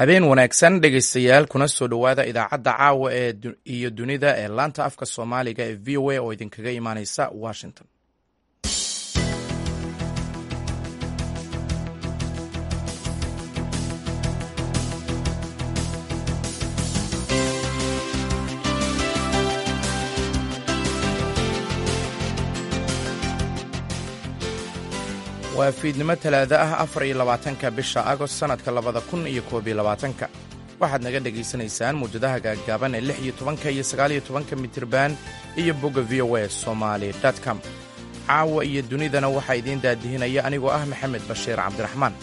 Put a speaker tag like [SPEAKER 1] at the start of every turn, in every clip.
[SPEAKER 1] habeen wanaagsan dhegaystayaal kuna soo dhowaada idaacadda caawa ee iyo dunida ee laanta afka soomaaliga ee v o a oo idinkaga imaaneysa washington waa fiidnimo talaado ah afar iyo labaatanka bisha agost sannadka labada kun iyo koob iyo labaatanka waxaad naga dhegaysanaysaan muwjadaha gaaggaaban ee lix iyo tobanka iyo sagaal iyo tobanka mitirban iyo bogga v o a somaali com caawa iyo dunidana waxaa idiin daadihinaya anigoo ah maxamed bashiir cabdiraxmaan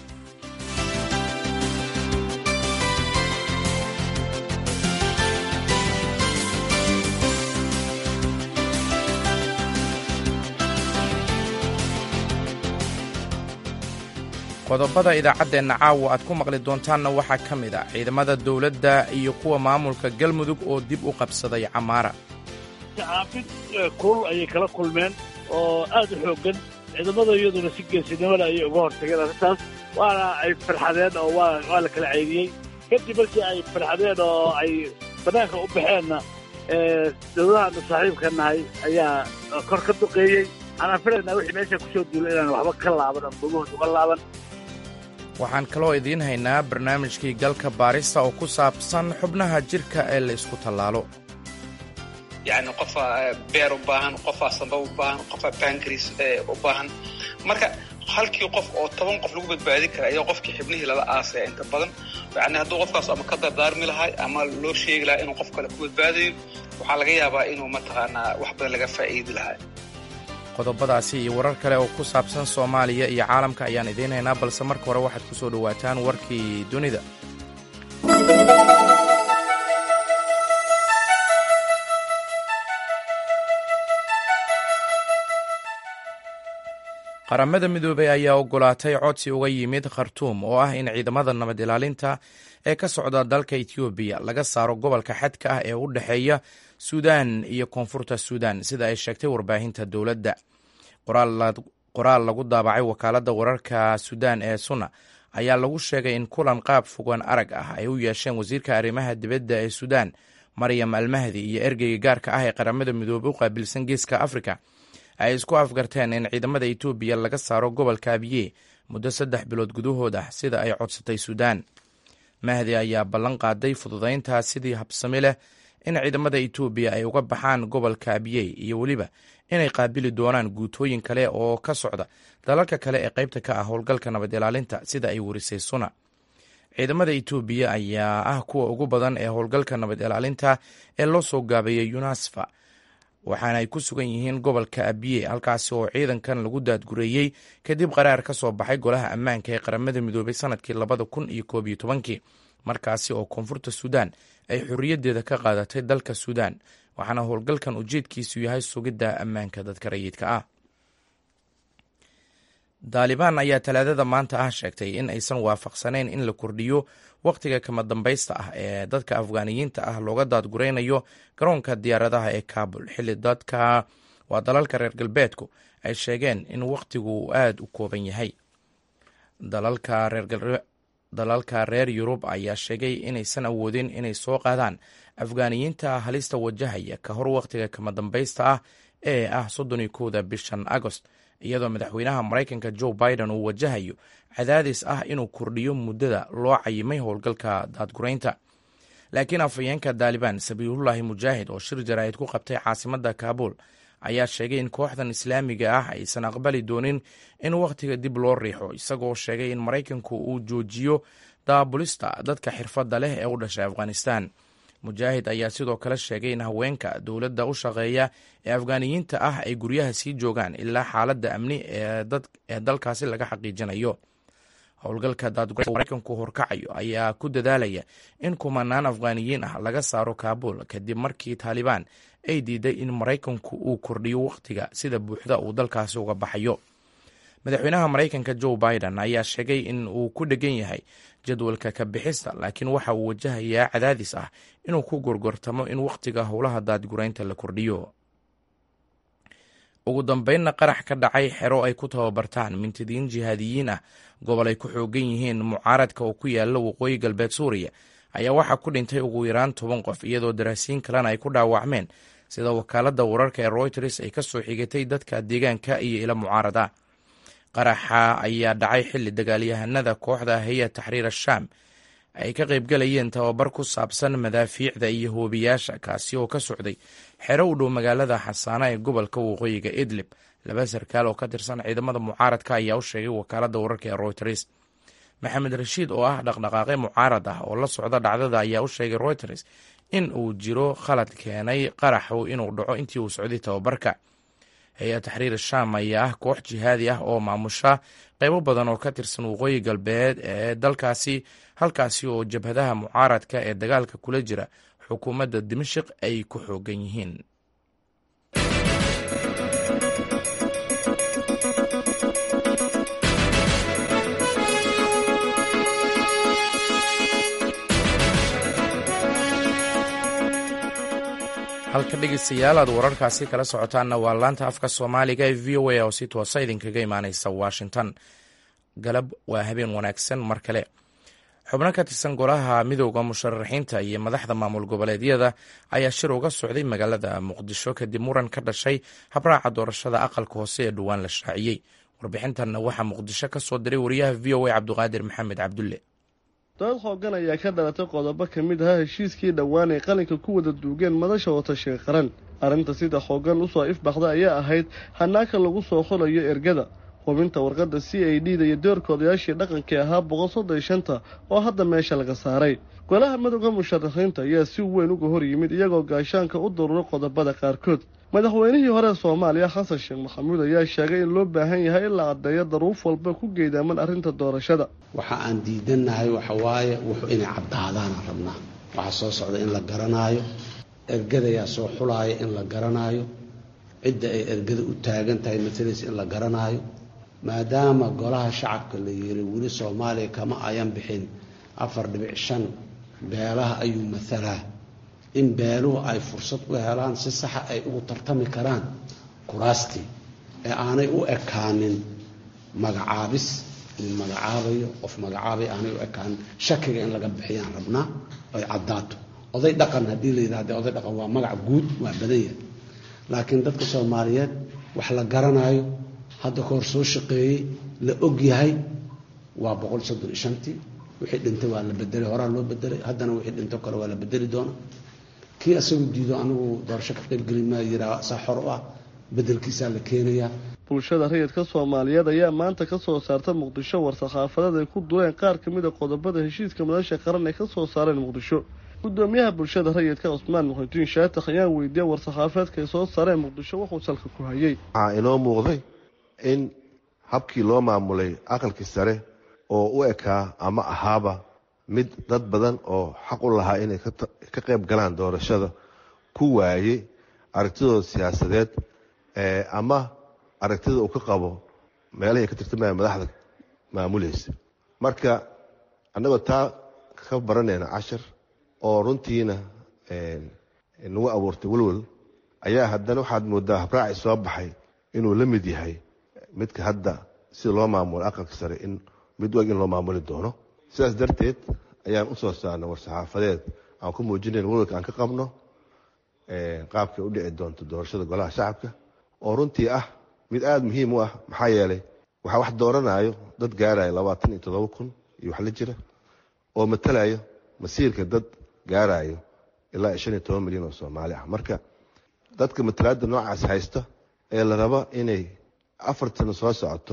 [SPEAKER 1] qodobada idaacaddeenna caawa aad ku maqli doontaanna waxaa ka mid a ciidamada dowladda iyo kuwa maamulka galmudug oo dib u qabsaday camaara
[SPEAKER 2] caafid kulul ayay kala kulmeen oo aad u xooggan ciidamada iyaduna si geesinimada ayay uga hortageen arrintaas waana ay farxadeen oo waa la kala ceydiyey kadib markii ay farxadeen oo ay bannaanka u baxeenna dowladahaanu saaxiibka nahay ayaa kor ka duqeeyey waxaan filaynaa wixii meesha ku soo duula inaan waxba ka laaban ama gogahood uga laaban
[SPEAKER 1] waxaan kaloo idiin haynaa barnaamijkii galka baarista oo ku saabsan xubnaha jidhka ee la isku tallaalo
[SPEAKER 3] yacni qofaa beer u baahan qofaa samba u baahan qofaa bankris u baahan marka halkii qof oo toban qof lagu badbaadin kara ayaa qofkii xibnihii lala aasaya inta badan yacni hadduu qofkaas ama ka dardaarmi lahay ama loo sheegi lahaa inuu qof kale ku badbaadayo waxaa laga yaabaa inuu mataqaanaa wax badan laga faa'iidi lahaa
[SPEAKER 1] qodobadaasi iyo warar kale oo ku saabsan soomaaliya iyo caalamka ayaan idiin haynaa balse marka hore waxaad ku soo dhowaataan warkii dunida qaramada midoobey ayaa ogolaatay codsi uga yimid khartuum oo ah in ciidamada nabad ilaalinta ee ka socda dalka etoobiya laga saaro gobolka xadka ah ee u dhexeeya suudaan iyo koonfurta suudaan sida ay sheegtay warbaahinta dowladda qoraal lagu daabacay wakaaladda wararka suudaan ee suna ayaa lagu sheegay in kulan qaab fogaan arag ah ay u yeesheen wasiirka arrimaha dibadda ee suudaan maryam almahdi iyo ergeyga gaarka ah ee qaramada midoobey u qaabilsan geeska afrika ay isku afgarteen in ciidamada etoobiya laga saaro gobolka abiye muddo saddex bilood gudahood ah sida ay codsatay suudaan mahdi ayaa ballan qaaday fududayntaa sidii habsami leh in ciidamada etoobiya ay uga baxaan gobolka abiyey iyo weliba inay qaabili doonaan guutooyin kale oo ka socda dalalka kale ee qaybta ka ah howlgalka nabad ilaalinta sida ay warisay suna ciidamada etoobiya ayaa ah kuwa ugu badan ee howlgalka nabad ilaalinta ee loo soo gaabeeyay unasfa waxaana ay ku sugan yihiin gobolka abiye halkaasi oo ciidankan lagu daadgureeyey kadib qaraar ka soo baxay golaha ammaanka ee qaramada midoobay sanadkii labada kun iyo koob iyo tobankii markaasi oo koonfurta suudaan ay xorriyaddeeda ka qaadatay dalka suudaan waxaana howlgalkan ujeedkiisu yahay sugidda ammaanka dadka rayidka ah daalibaan ayaa talaadada maanta ah sheegtay in aysan waafaqsanayn in la kordhiyo wakhtiga kama dambaysta ah ee dadka afgaaniyiinta ah looga daadguraynayo garoonka diyaaradaha ee kabul xilli dadka waa dalalka reer galbeedku ay sheegeen in wakhtigu uu aada u kooban yahay dalalka reer yurub ayaa sheegay inaysan awoodin inay soo qaadaan afgaaniyiinta halista wajahaya ka hor wakhtiga kama dambaysta ah ee ah soddon iyo kowda bishan agost iyadoo madaxweynaha maraykanka joe biden uu wajahayo cadaadis ah inuu kordhiyo muddada loo cayimay howlgalka daadguraynta laakiin afhayeenka daalibaan sabiilullaahi mujaahid oo shir jaraa'id ku qabtay caasimadda kaabul ayaa sheegay in kooxdan islaamiga ah aysan aqbali doonin in wakhtiga dib loo riixo isagoo sheegay in maraykanku uu joojiyo daabulista dadka xirfadda leh ee u dhashay afghanistan mujaahid ayaa sidoo kale sheegay in haweenka dowladda u shaqeeya ee afgaaniyiinta ah ay guryaha sii joogaan ilaa xaaladda amni ee dalkaasi laga xaqiijinayo howlgalka daadgura maraykanku horkacayo ayaa ku dadaalaya in kumanaan afghaaniyiin ah laga saaro kaabul kadib markii taalibaan ay diiday in maraykanku uu kordhiyo wakhtiga sida buuxda uu dalkaasi uga baxayo madaxweynaha maraykanka joe biden ayaa sheegay in uu ku dhegan yahay jadwalka ka bixista laakiin waxa uu wajahayaa cadaadis ah inuu ku gorgortamo in wakhtiga howlaha daadguraynta la kordhiyo ugu dambeynna qarax ka dhacay xero ay ku tababartaan mintidiin jihaadiyiin ah gobol ay ku xoogan yihiin mucaaradka oo ku yaala waqooyi galbeed suuriya ayaa waxaa ku dhintay ugu yaraan toban qof iyadoo daraasiin kalena ay ku dhaawacmeen sida wakaaladda wararka ee royters ay ka soo xigatay dadka deegaanka iyo ila mucaarad ah qaraxa ayaa dhacay xilli dagaalyahanada kooxda haya taxriir ashaam ay ka qaybgalayeen tababar ku saabsan madaafiicda iyo hoobiyaasha kaasi oo ka socday xero u dhow magaalada xasaana ee gobolka waqooyiga idlib laba sarkaal oo ka tirsan ciidamada mucaaradka ayaa u sheegay wakaaladda wararka ee royters maxamed rashiid oo ah dhaqdhaqaaqe mucaarad ah oo la socda dhacdada ayaa u sheegay royters in uu jiro khalad keenay qaraxu inuu dhaco intii uu socday tababarka hay-ad taxriir shaam ayaa ah koox jihaadi ah oo maamusha qaybo badan oo ka tirsan waqooyi galbeed ee dalkaasi halkaasi oo jabhadaha mucaaradka ee dagaalka kula jira xukuumadda dimashik ay ku xoogan yihiin halka dhegeystayaal aad wararkaasi kala socotaanna waa laanta afka soomaaliga ee v o a oo si toosa idinkaga imaaneysa washington galab waa habeen wanaagsan mar kale xubno ka tirsan golaha midooda musharaxiinta iyo madaxda maamul goboleedyada ayaa shir uga socday magaalada muqdisho kadib muran ka dhashay habraaca doorashada aqalka hoose ee dhowaan la shaaciyey warbixintanna waxaa muqdisho ka soo diray wariyaha v o a cabdiqaadir maxamed cabdulle
[SPEAKER 4] dood xoogan ayaa ka dhalatay qodobo ka mid ahaa heshiiskii dhowaan ay qalinka ku wada duugeen madasha watashiga qaran arrinta sida xoogan usoo ifbaxda ayaa ahayd hanaaka lagu soo xulayo ergada hubinta warqadda c a d da iyo doorkoodayaashii dhaqankii ahaa boqol soddon iyo shanta oo hadda meesha laga saaray golaha madowga musharaxiinta ayaa si weyn uga hor yimid iyagoo gaashaanka u daruuray qodobada qaarkood madaxweynihii hore soomaaliya xasan sheekh maxamuud ayaa sheegay in loo baahan yahay in la caddeeyo daruuf walba ku geedaaman arrinta doorashada
[SPEAKER 5] waxa aan diidannahay waxa waaye wuxuu inay caddaadaanaan rabnaa waxaa soo socda in la garanaayo ergadayaa soo xulaaya in la garanaayo cidda ay ergada u taagan tahay matalaysa in la garanaayo maadaama golaha shacabka la yiri weli soomaaliya kama ayan bixin afar dhibic shan beelaha ayuu matalaa in beeluhu ay fursad u helaan si saxa ay ugu tartami karaan kuraastii ee aanay u ekaanin magacaabis nin magacaabayo qof magacaabay aanay u ekaanin shakiga in laga bixiyaan rabnaa ay caddaato oday dhaqan haddii la yidhahde oday dhaqan waa magac guud waa badan yahay laakiin dadka soomaaliyeed wax la garanaayo hadda ka hor soo shaqeeyey la og yahay waa boqol soddon iyo shantii wixii dhintay waa la bedelay horaa loo bedelay haddana wixii dhinto kale waa la bedeli doona kii asagu diido anigu doorasho ka qaybgeli maa yiraa saa xor u ah bedelkiisaa la keenayaa
[SPEAKER 4] bulshada rayidka soomaaliyeed ayaa maanta ka soo saarta muqdisho war-saxaafadeed ay ku dureen qaar ka mid a qodobada heshiiska madasha qaran ay ka soo saareen muqdisho gudoomiyaha bulshada rayidka cusmaan muxudiin shaatax ayaan weydiiyey war-saxaafeedka ay soo saareen muqdisho wuxuu salka ku hayay
[SPEAKER 6] waxaa inoo muuqday in habkii loo maamulay aqalkii sare oo u ekaa ama ahaaba mid dad badan oo xaq u lahaa inay ka qayb galaan doorashada ku waayey aragtidooda siyaasadeed ama aragtida uu ka qabo meelahay ka tirtamaya madaxda maamulaysa marka annagoo taa ka baranayna cashar oo runtiina nagu abuurtay welwel ayaa haddana waxaad moodaa habraaci soo baxay inuu la mid yahay midka hadda sida loo maamulo aqalka sare in mid wag in loo maamuli doono sidaas darteed ayaan u soo saarnay war-saxaafadeed aan ku muujinayn welwelka aan ka qabno qaabkay u dhici doonto doorashada golaha shacabka oo runtii ah mid aada muhiim u ah maxaa yeelay waxaa wax dooranayo dad gaarayo labaatan iyo toddoba kun iyo wax la jira oo matalayo masiirka dad gaarayo ilaa shan iyo toban milyan oo soomaali ah marka dadka matalaadda noocaas haysta ee la rabo inay afartana soo socoto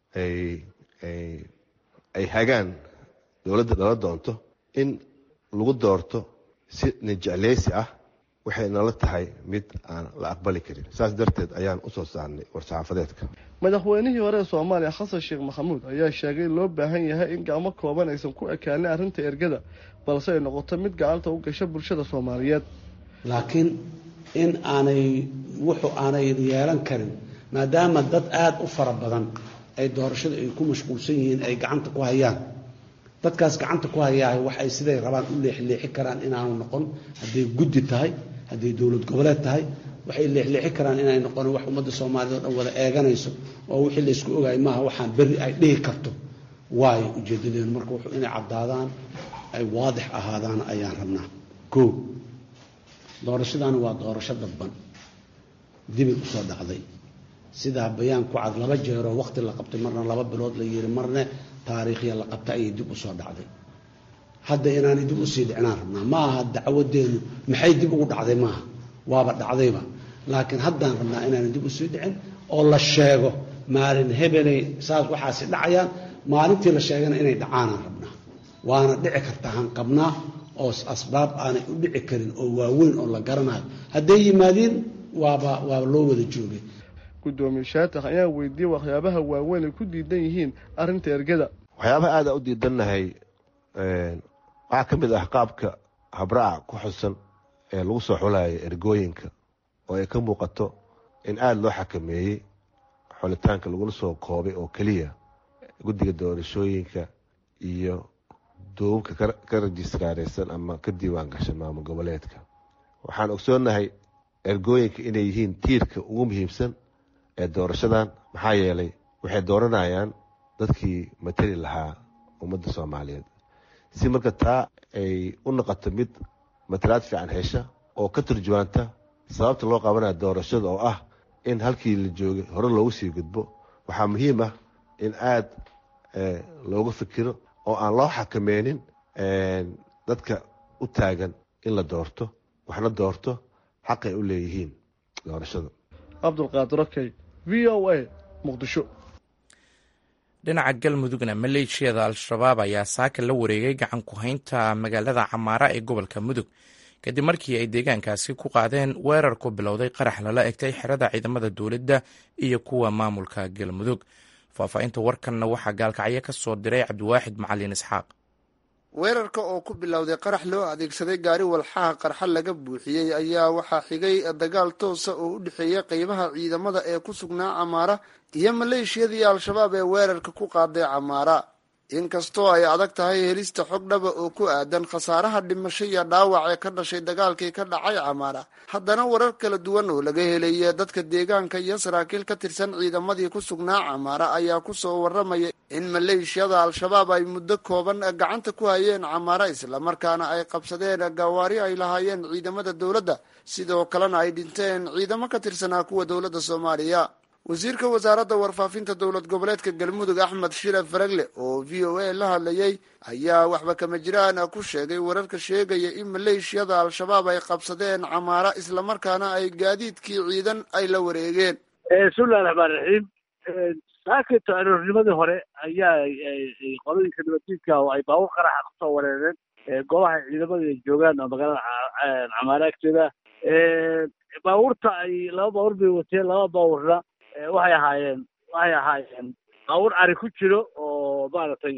[SPEAKER 6] ay hagaan dowladda dhala doonto in lagu doorto si nijecleysi ah waxay nala tahay mid aan la aqbali karin saas darteed ayaan usoo saarnay war-saxaafadeedka
[SPEAKER 4] madaxweynihii hore ee soomaaliya xasan sheekh maxamuud ayaa sheegay in loo baahan yahay in gacmo kooban aysan ku ekaanin arrinta ergada balse ay noqoto mid gacanta u gasha bulshada soomaaliyeed
[SPEAKER 5] laakiin in aanay wuxuu aanay yeelan karin maadaama dad aada u fara badan ay doorashada ay ku mashquulsan yihiin ay gacanta ku hayaan dadkaas gacanta ku hayaa wax ay siday rabaan u leexleexi karaan inaanu noqon hadday guddi tahay hadday dowlad goboleed tahay waxay leexleexi karaan inay noqon wax ummadda soomaaliyed oo dhan wada eeganayso oo wixii laysku ogaay maaha waxaan berri ay dhihi karto waayo ujeedadeenu marka wuxuu inay caddaadaan ay waadix ahaadaan ayaan rabnaa koo doorashadaani waa doorasho dadban dibay usoo dhacday sidaa bayaan ku cad laba jeeroo waqti la qabtay marna laba bilood la yiri marne taariikhya la qabtay ayay dib usoo dhacday hadda inaanay dib usii dhicinaan rabnaa ma aha dacwadeenu maxay dib ugu dhacday maaha waaba dhacdayba laakiin haddaan rabnaa inaanay dib usii dhicin oo la sheego maalin hebelay saas waxaasi dhacayaan maalintii la sheegana inay dhacaanaan rabnaa waana dhici kartaa han qabnaa oo asbaab aanay u dhici karin oo waaweyn oo la garanayo hadday yimaadiin waaba waaba loo wada joogay
[SPEAKER 4] guddoomiye shaatax ayaa weydiiyey waxyaabaha waaweyn ay ku diidan yihiin arrinta ergada
[SPEAKER 6] waxyaabaha aada u diidannahay waxaa ka mid ah qaabka habraaca ku xusan ee lagu soo xulayo ergooyinka oo ay ka muuqato in aada loo xakameeyey xulitaanka lagula soo koobay oo keliya guddiga doorashooyinka iyo duubabka ka rajistaaraysan ama ka diiwaan gashan maamul goboleedka waxaan ogsoonnahay ergooyinka inay yihiin tiirka ugu muhiimsan ee doorashadan maxaa yeelay waxay dooranayaan dadkii matali lahaa ummadda soomaaliyeed si marka taa ay u noqoto mid matalaad fiican hesha oo ka turjuwaanta sababta loo qabanaya doorashada oo ah in halkii la joogay hore loogu sii gudbo waxaa muhiim ah in aada looga fikiro oo aan loo xakameynin dadka u taagan in la doorto waxna doorto xaqay u leeyihiin doorashada
[SPEAKER 4] cabdulqaadir okey v o a muqdisho
[SPEAKER 1] dhinaca galmudugna maleeshiyada al-shabaab ayaa saaka la wareegay gacan ku-haynta magaalada camaara ee gobolka mudug kadib markii ay deegaankaasi ku qaadeen weerar ku bilowday qarax lala egtay xerada ciidamada dowladda iyo kuwa maamulka galmudug faahfaahinta warkanna waxaa gaalkacyo ka soo diray cabdiwaaxid macalin isxaaq
[SPEAKER 7] weerarka oo ku bilowday qarax loo adeegsaday gaari walxaha qarxa laga buuxiyey ayaa waxaa xigay dagaal toosa oo u dhexeeya qeybaha ciidamada ee ku sugnaa camaara iyo maleeshiyadii al-shabaab ee weerarka ku qaaday camaara inkastoo ay adag tahay helista xog dhaba oo ku aadan khasaaraha dhimasho iyo dhaawac ee ka dhashay dagaalkii ka dhacay camaara haddana warar kala duwan oo laga helaya dadka deegaanka iyo saraakiil ka tirsan ciidamadii ku sugnaa camaara ayaa kusoo waramaya in maleeshiyada al-shabaab ay muddo kooban gacanta ku hayeen camaara islamarkaana ay qabsadeen gawaari ay lahaayeen ciidamada dowladda sidoo kalena ay dhinteen ciidamo ka tirsanaa kuwa dowladda soomaaliya wasiirka wasaaradda warfaafinta dowlad goboleedka galmudug axmed shire faragle oo v o a la hadlayay ayaa waxba kama jiraan ku sheegay wararka sheegaya in maleeshiyada al-shabaab ay qabsadeen camaara islamarkaana ay gaadiidkii ciidan ay la wareegeen
[SPEAKER 2] bismillahi raxmaan raxiim saakito aroornimadii hore ayaa qolooyinka nabaddiidka oo ay baabuur qaraxa kusoo wareereen goobaha ciidamada ay joogaan oo magaalada camaara agteeda baabuurta ay laba baabuur bay wateen laba baabuurna waxay ahaayeen waxay ahaayeen baabuur ari ku jiro oo maaragtay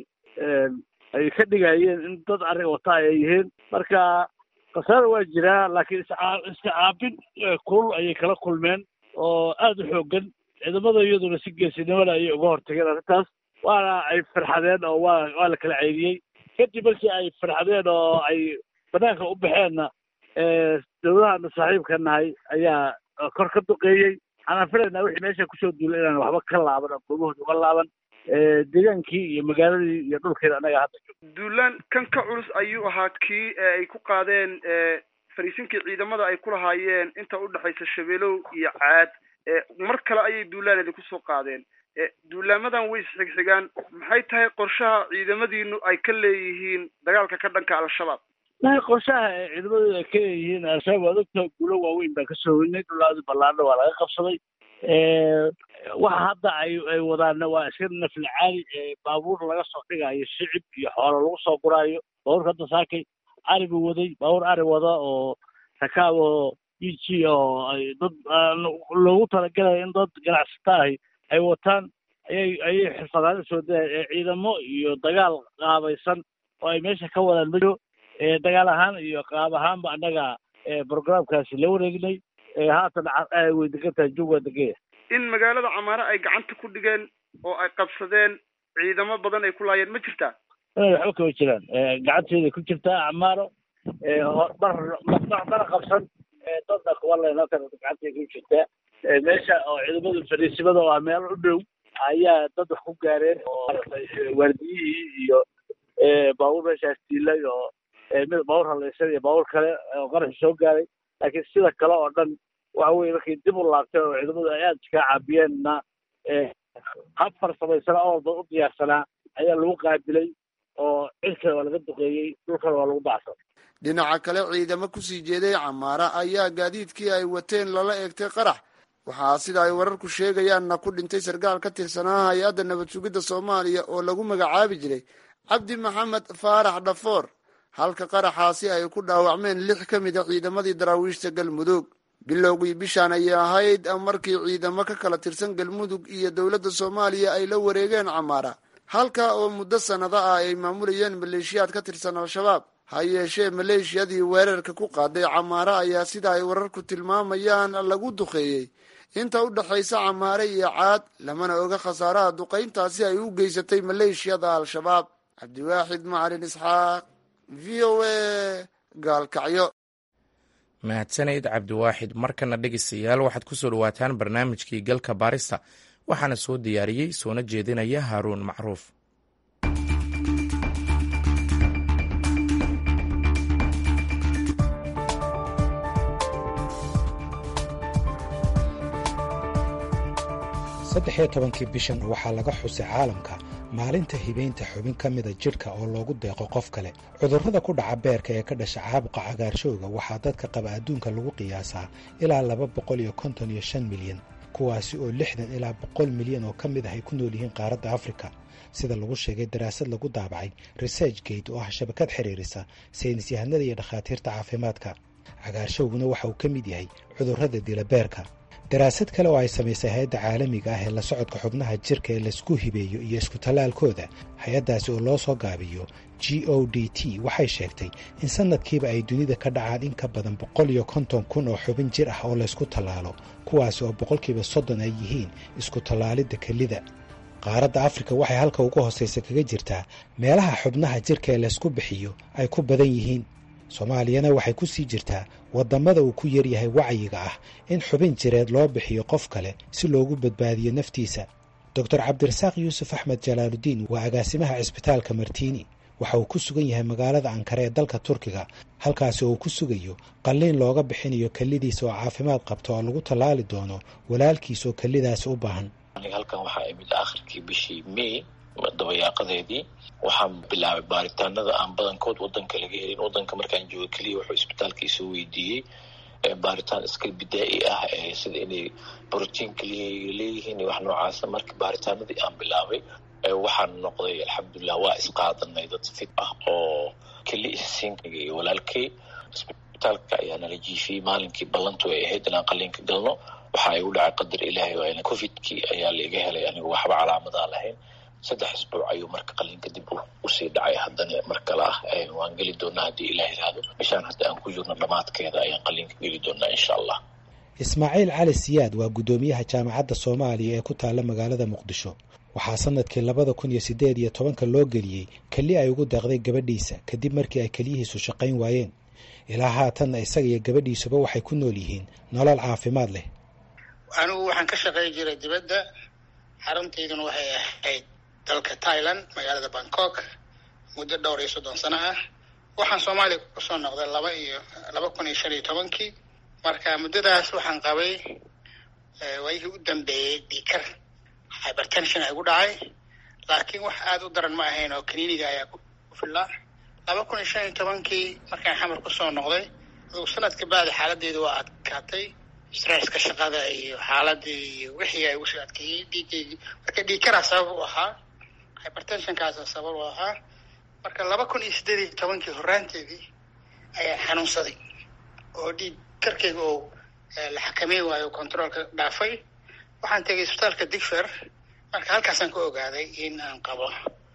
[SPEAKER 2] ay ka dhigayeen in dad ari wata ay yihiin marka khasaara waa jiraa laakiin isca iska caabin kulul ayay kala kulmeen oo aada u xoogan ciidamada iyaduna si geesinimada ayay uga hortageen arrintaas waana ay farxadeen oo waa waa la kala ceydiyey kadib markii ay farxadeen oo ay banaanka u baxeenna dowladahaana saaxiibka nahay ayaa kor ka duqeeyey waxaan filaynaa wixii meesha kusoo duulay inaan waxba ka laaban oo goobahooda uga laaban deegaankii iyo magaaladii iyo dhulkeeda annaga hadda joog
[SPEAKER 7] duulaan kan ka culus ayuu ahaa kii ay ku qaadeen fariisinkii ciidamada ay ku lahaayeen inta udhexaysa shabeelow iyo caad mar kale ayay duulaaneedi kusoo qaadeen duulaamadan way isxigxigaan maxay tahay qorshaha ciidamadiinu ay ka leeyihiin dagaalka ka dhanka al-shabaab
[SPEAKER 2] maay qorshaha ee ciidamadooda ay ka leeyihiin al-shabaab waa ogta guulo waaweyn baan kasoo hoynay dhulaadi ballaadha waa laga qabsaday waxa hadda ay ay wadaana waa iska nafli caali baabuur laga soo dhigayo shicib iyo xoolo lagu soo guraayo baabuurka hadda saakay ari buu waday baabuur ari wada oo rakaab oo e g oo ay dad loogu talagalaya in dad ganacsata ahi ay wataan ayay ayay xirfadaada soo daya ciidamo iyo dagaal qaabaysan oo ay meesha ka wadaan majo dagaal ahaan iyo qaab ahaanba annaga programkaasi la wareegnay haatan way degan tahay jug waa degaya
[SPEAKER 7] in magaalada camaare ay gacanta ku dhigeen oo ay qabsadeen ciidamo badan ay ku laayeen ma jirtaa
[SPEAKER 2] waxba kama jiraan gacanteeday ku jirtaa camaaro mar mana qabsan dadna kuwa leenatan gacantay ku jirtaa meesha oo ciidamada fadhiisimada oo ah meel u dhow ayaa dad wax ku gaareen oo maaragtay waardiyihii iyo baabuur meeshaas diilay oo mid baabuur halaysan iyo baabuur kale oo qaraxi soo gaaray laakiin sida kale oo dhan waxa weye markay dib u laabteen oo ciidamadu ay aada iskaga caabiyeenna hab farsamaysan oo walba u diyaarsanaa ayaa lagu qaabilay oo cirkana waa laga duqeeyey dhulkana waa lagu dacsan
[SPEAKER 7] dhinaca kale ciidamo kusii jeeday camaara ayaa gaadiidkii ay wateen lala eegtay qarax waxaa sida ay wararku sheegayaanna ku dhintay sarkaal ka tirsanaa hay-adda nabad sugidda soomaaliya oo lagu magacaabi jiray cabdi maxamed faarax dhafoor halka qaraxaasi ay ku dhaawacmeen lix ka mid a ciidamadii daraawiishta galmudug bilowgii bishaan ayay ahayd markii ciidamo ka kala tirsan galmudug iyo dowladda soomaaliya ay la wareegeen camaara halka oo muddo sannado ah ay maamulayeen maleeshiyaad ka tirsan al-shabaab ha yeeshee maleeshiyadii weerarka ku qaaday camaare ayaa sida ay wararku tilmaamayaan lagu duqeeyey inta u dhexaysa camaare iyo caad lamana oga khasaaraha duqayntaasi ay u geysatay maleeshiyada al-shabaab cabdiwaaxid macalin isxaaq v o a gaalkacyo
[SPEAKER 1] mahadsanayd cabdiwaaxid markana dhegeystayaal waxaad ku soo dhawaataan barnaamijkii galka baarista waxaana soo diyaariyey soona jeedinaya haaruun macruuf
[SPEAKER 8] saddex iyo tobankii bishan waxaa laga xusay caalamka maalinta hibaynta xubin ka mida jidhka oo loogu deeqo qof kale cudurrada ku dhaca beerka ee ka dhasha caabuqa cagaarshowga waxaa dadka qaba adduunka lagu qiyaasaa ilaa laba boqol iyo konton iyo shan milyan kuwaasi oo lixdan ilaa boqol milyan oo ka mid ah ay ku nool yihiin qaaradda afrika sida lagu sheegay daraasad lagu daabacay research gate oo ah shabakad xiriirisa saynis yahanada iyo dhakhaatiirta caafimaadka cagaarshowguna waxa uu ka mid yahay cudurrada dila beerka daraasad kale oo ay samaysay hay-adda caalamiga ah ee la socodka xubnaha jirka ee laisku hibeeyo iyo isku tallaalkooda hay-addaasi oo loo soo gaabiyo g o d t waxay sheegtay in sanadkiiba ay dunida ka dhacaan in ka badan boqol iyo konton kun oo xubin jir ah oo laysku tallaalo kuwaasi oo boqolkiiba soddon ay yihiin isku tallaalidda kelida qaaradda afrika waxay halka ugu hoosaysa kaga jirtaa meelaha xubnaha jirka ee laysku bixiyo ay ku badan yihiin soomaaliyana waxay ku sii jirtaa waddamada uu ku yaryahay wacyiga ah in xubin jireed loo bixiyo qof kale si loogu badbaadiyo naftiisa doctor cabdirasaaq yuusuf axmed jalaaludiin waa agaasimaha cisbitaalka martiini waxa uu ku sugan yahay magaalada ankare ee dalka turkiga halkaasi oo uu ku sugayo qalliin looga bixinayo kellidiisa oo caafimaad qabta oo lagu tallaali doono walaalkiis oo kellidaasi u baahan
[SPEAKER 9] aniga halkan waxaa imid aakhirkii bishii may dabayaaqadeedii waxaan bilaabay baaritaanada aan badankood wadanka laga helin wadanka markaan jooga keliya wuxuu isbitaalka isoo weydiiyey baaritaan iska bidaa-i ah sida inay brotiin keliya leeyihiin iyo wax noocaasa marka baaritaanadii aan bilaabay waxaan noqday alxamdulilah waa isqaadanay dad fit ah oo keli isiinkaga iyo walaalkay isbitaalka ayaa nala jiifiyey maalinkii ballantu ay ahayd inaan qaliinka galno waxa ay u dhacay qadar ilaahay waa covidkii ayaa laiga helay anigu waxba calaamadaa lahayn saddex isbuuc ayuu marka qaliinka dib usii dhacay haddana mar kale ah waan geli doonaa haddii ilaah iraahdo bishaan hadda aan ku jirno dhammaadkeeda ayaan qaliinka geli doonaa insha allah
[SPEAKER 8] ismaaciil cali siyaad waa guddoomiyaha jaamacadda soomaaliya ee ku taalla magaalada muqdisho waxaa sanadkii labada kun iyo siddeed iyo tobanka loo geliyey keli ay ugu deeqday gabadhiisa kadib markii ay keliyihiisu shaqayn waayeen ilaa haatanna isaga iyo gabadhiisuba waxay ku nool yihiin nolol caafimaad leh
[SPEAKER 10] anigu waxaan ka shaqayn jiray dibadda xaruntayduna waxay ahayd dalka thailand magaalada bangkok muddo dhowr iyo soddon sano ah waxaan soomaaliya kusoo noqday laba iyo laba kun iyo shan iyo tobankii marka muddadaas waxaan qabay waayihii u dambeeyey dhiikar hybertension ay gu dhacay laakiin wax aada u daran ma ahayn oo kaniiniga ayaa ku fillaa laba kun iyo shan iyo tobankii markaan xamar kusoo noqday adugu sanadka bacdi xaaladeedu waa adkaatay stresska shaqada iyo xaaladii iyo wixii ay usoo adkeeyey dhiigaygii marka dhiikaraa sabab u ahaa hybertensionkaasa sabab u ahaa marka laba kun iyo siddeed iyo tobankii horraanteedii ayaan xanuunsaday oo dhiig karkayga oo la xakameyn waayo controolka dhaafay waxaan tegay isbitaalka digfer marka halkaasaan ka ogaaday in aan qabo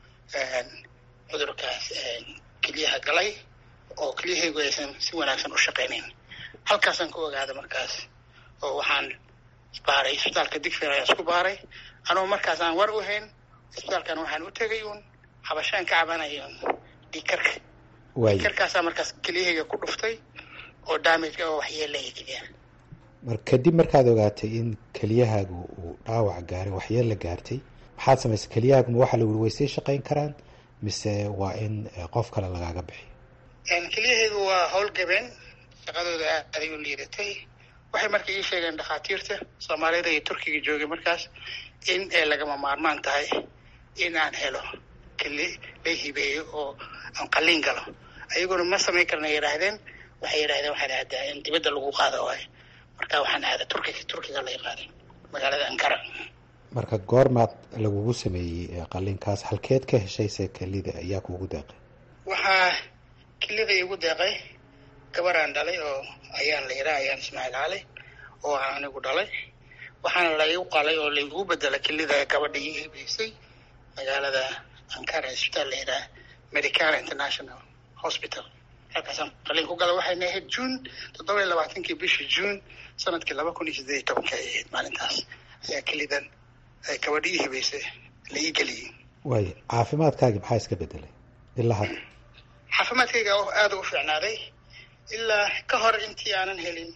[SPEAKER 10] cudurkaas keliyaha galay oo kelyahaygu aysan si wanaagsan u shaqaynayn halkaasaan ka ogaaday markaas oo waxaan isbaaray isbitaalka digfer ayaan isku baaray anugu markaas aan war u hayn isbitaalkan waxaan u tegay uun habashaan ka cabanayo dhiikarka dhiikarkaasaa markaas kelyahayga ku dhuftay oo damage oo waxyeelaya keliyaha
[SPEAKER 8] mar kadib markaad ogaatay in keliyahaagu uu dhaawac gaaray waxyeella gaartay maxaad samaysay keliyahaagu ma waxaa la wuri way sii shaqayn karaan mise waa in qof kale lagaaga bixiyo
[SPEAKER 10] keliyahaygu waa howlgabeen shaqadooda aaday u liidatay waxay marka ii sheegeen dhakhaatiirta soomaalida iyo turkiga joogay markaas in ay lagama maarmaan tahay in aan helo keli la hibeeyo oo aan qaliin galo ayaguna ma samayn karna yidhaahdeen waxay yidhahdeen waxaan aadaa in dibadda lagu qaado waayo marka waxaan aadaa turkiga turkiga lay qaaday magaalada ankara
[SPEAKER 8] marka goormaad lagugu sameeyey qaliinkaas halkeed ka heshayse kelida ayaa kuugu deeqay
[SPEAKER 10] waxaa kelida iigu deeqay gabaraan dhalay oo ayaan la yidhaha ayaan ismaaciil cali oo aan anigu dhalay waxaana laigu qalay oo laigu bedelay kelida gabadha ii hibeysay magaalada ankara isbitaal la yidhaha medicana international hospital halkaasaan qaliin ku galay waxayna ahayd juun toddoba iyo labaatankii bishii juun sanadkii laba kun iyo siddeed iyo tobanka ay ahayd maalintaas ayaa kelidan ay gabadha ii hibeysay la ii geliyey
[SPEAKER 8] waaya caafimaadkaagi maxaa iska bedelay ilaa hadda
[SPEAKER 10] caafimaadkayga aada u fiicnaaday ilaa ka hor intii aanan helin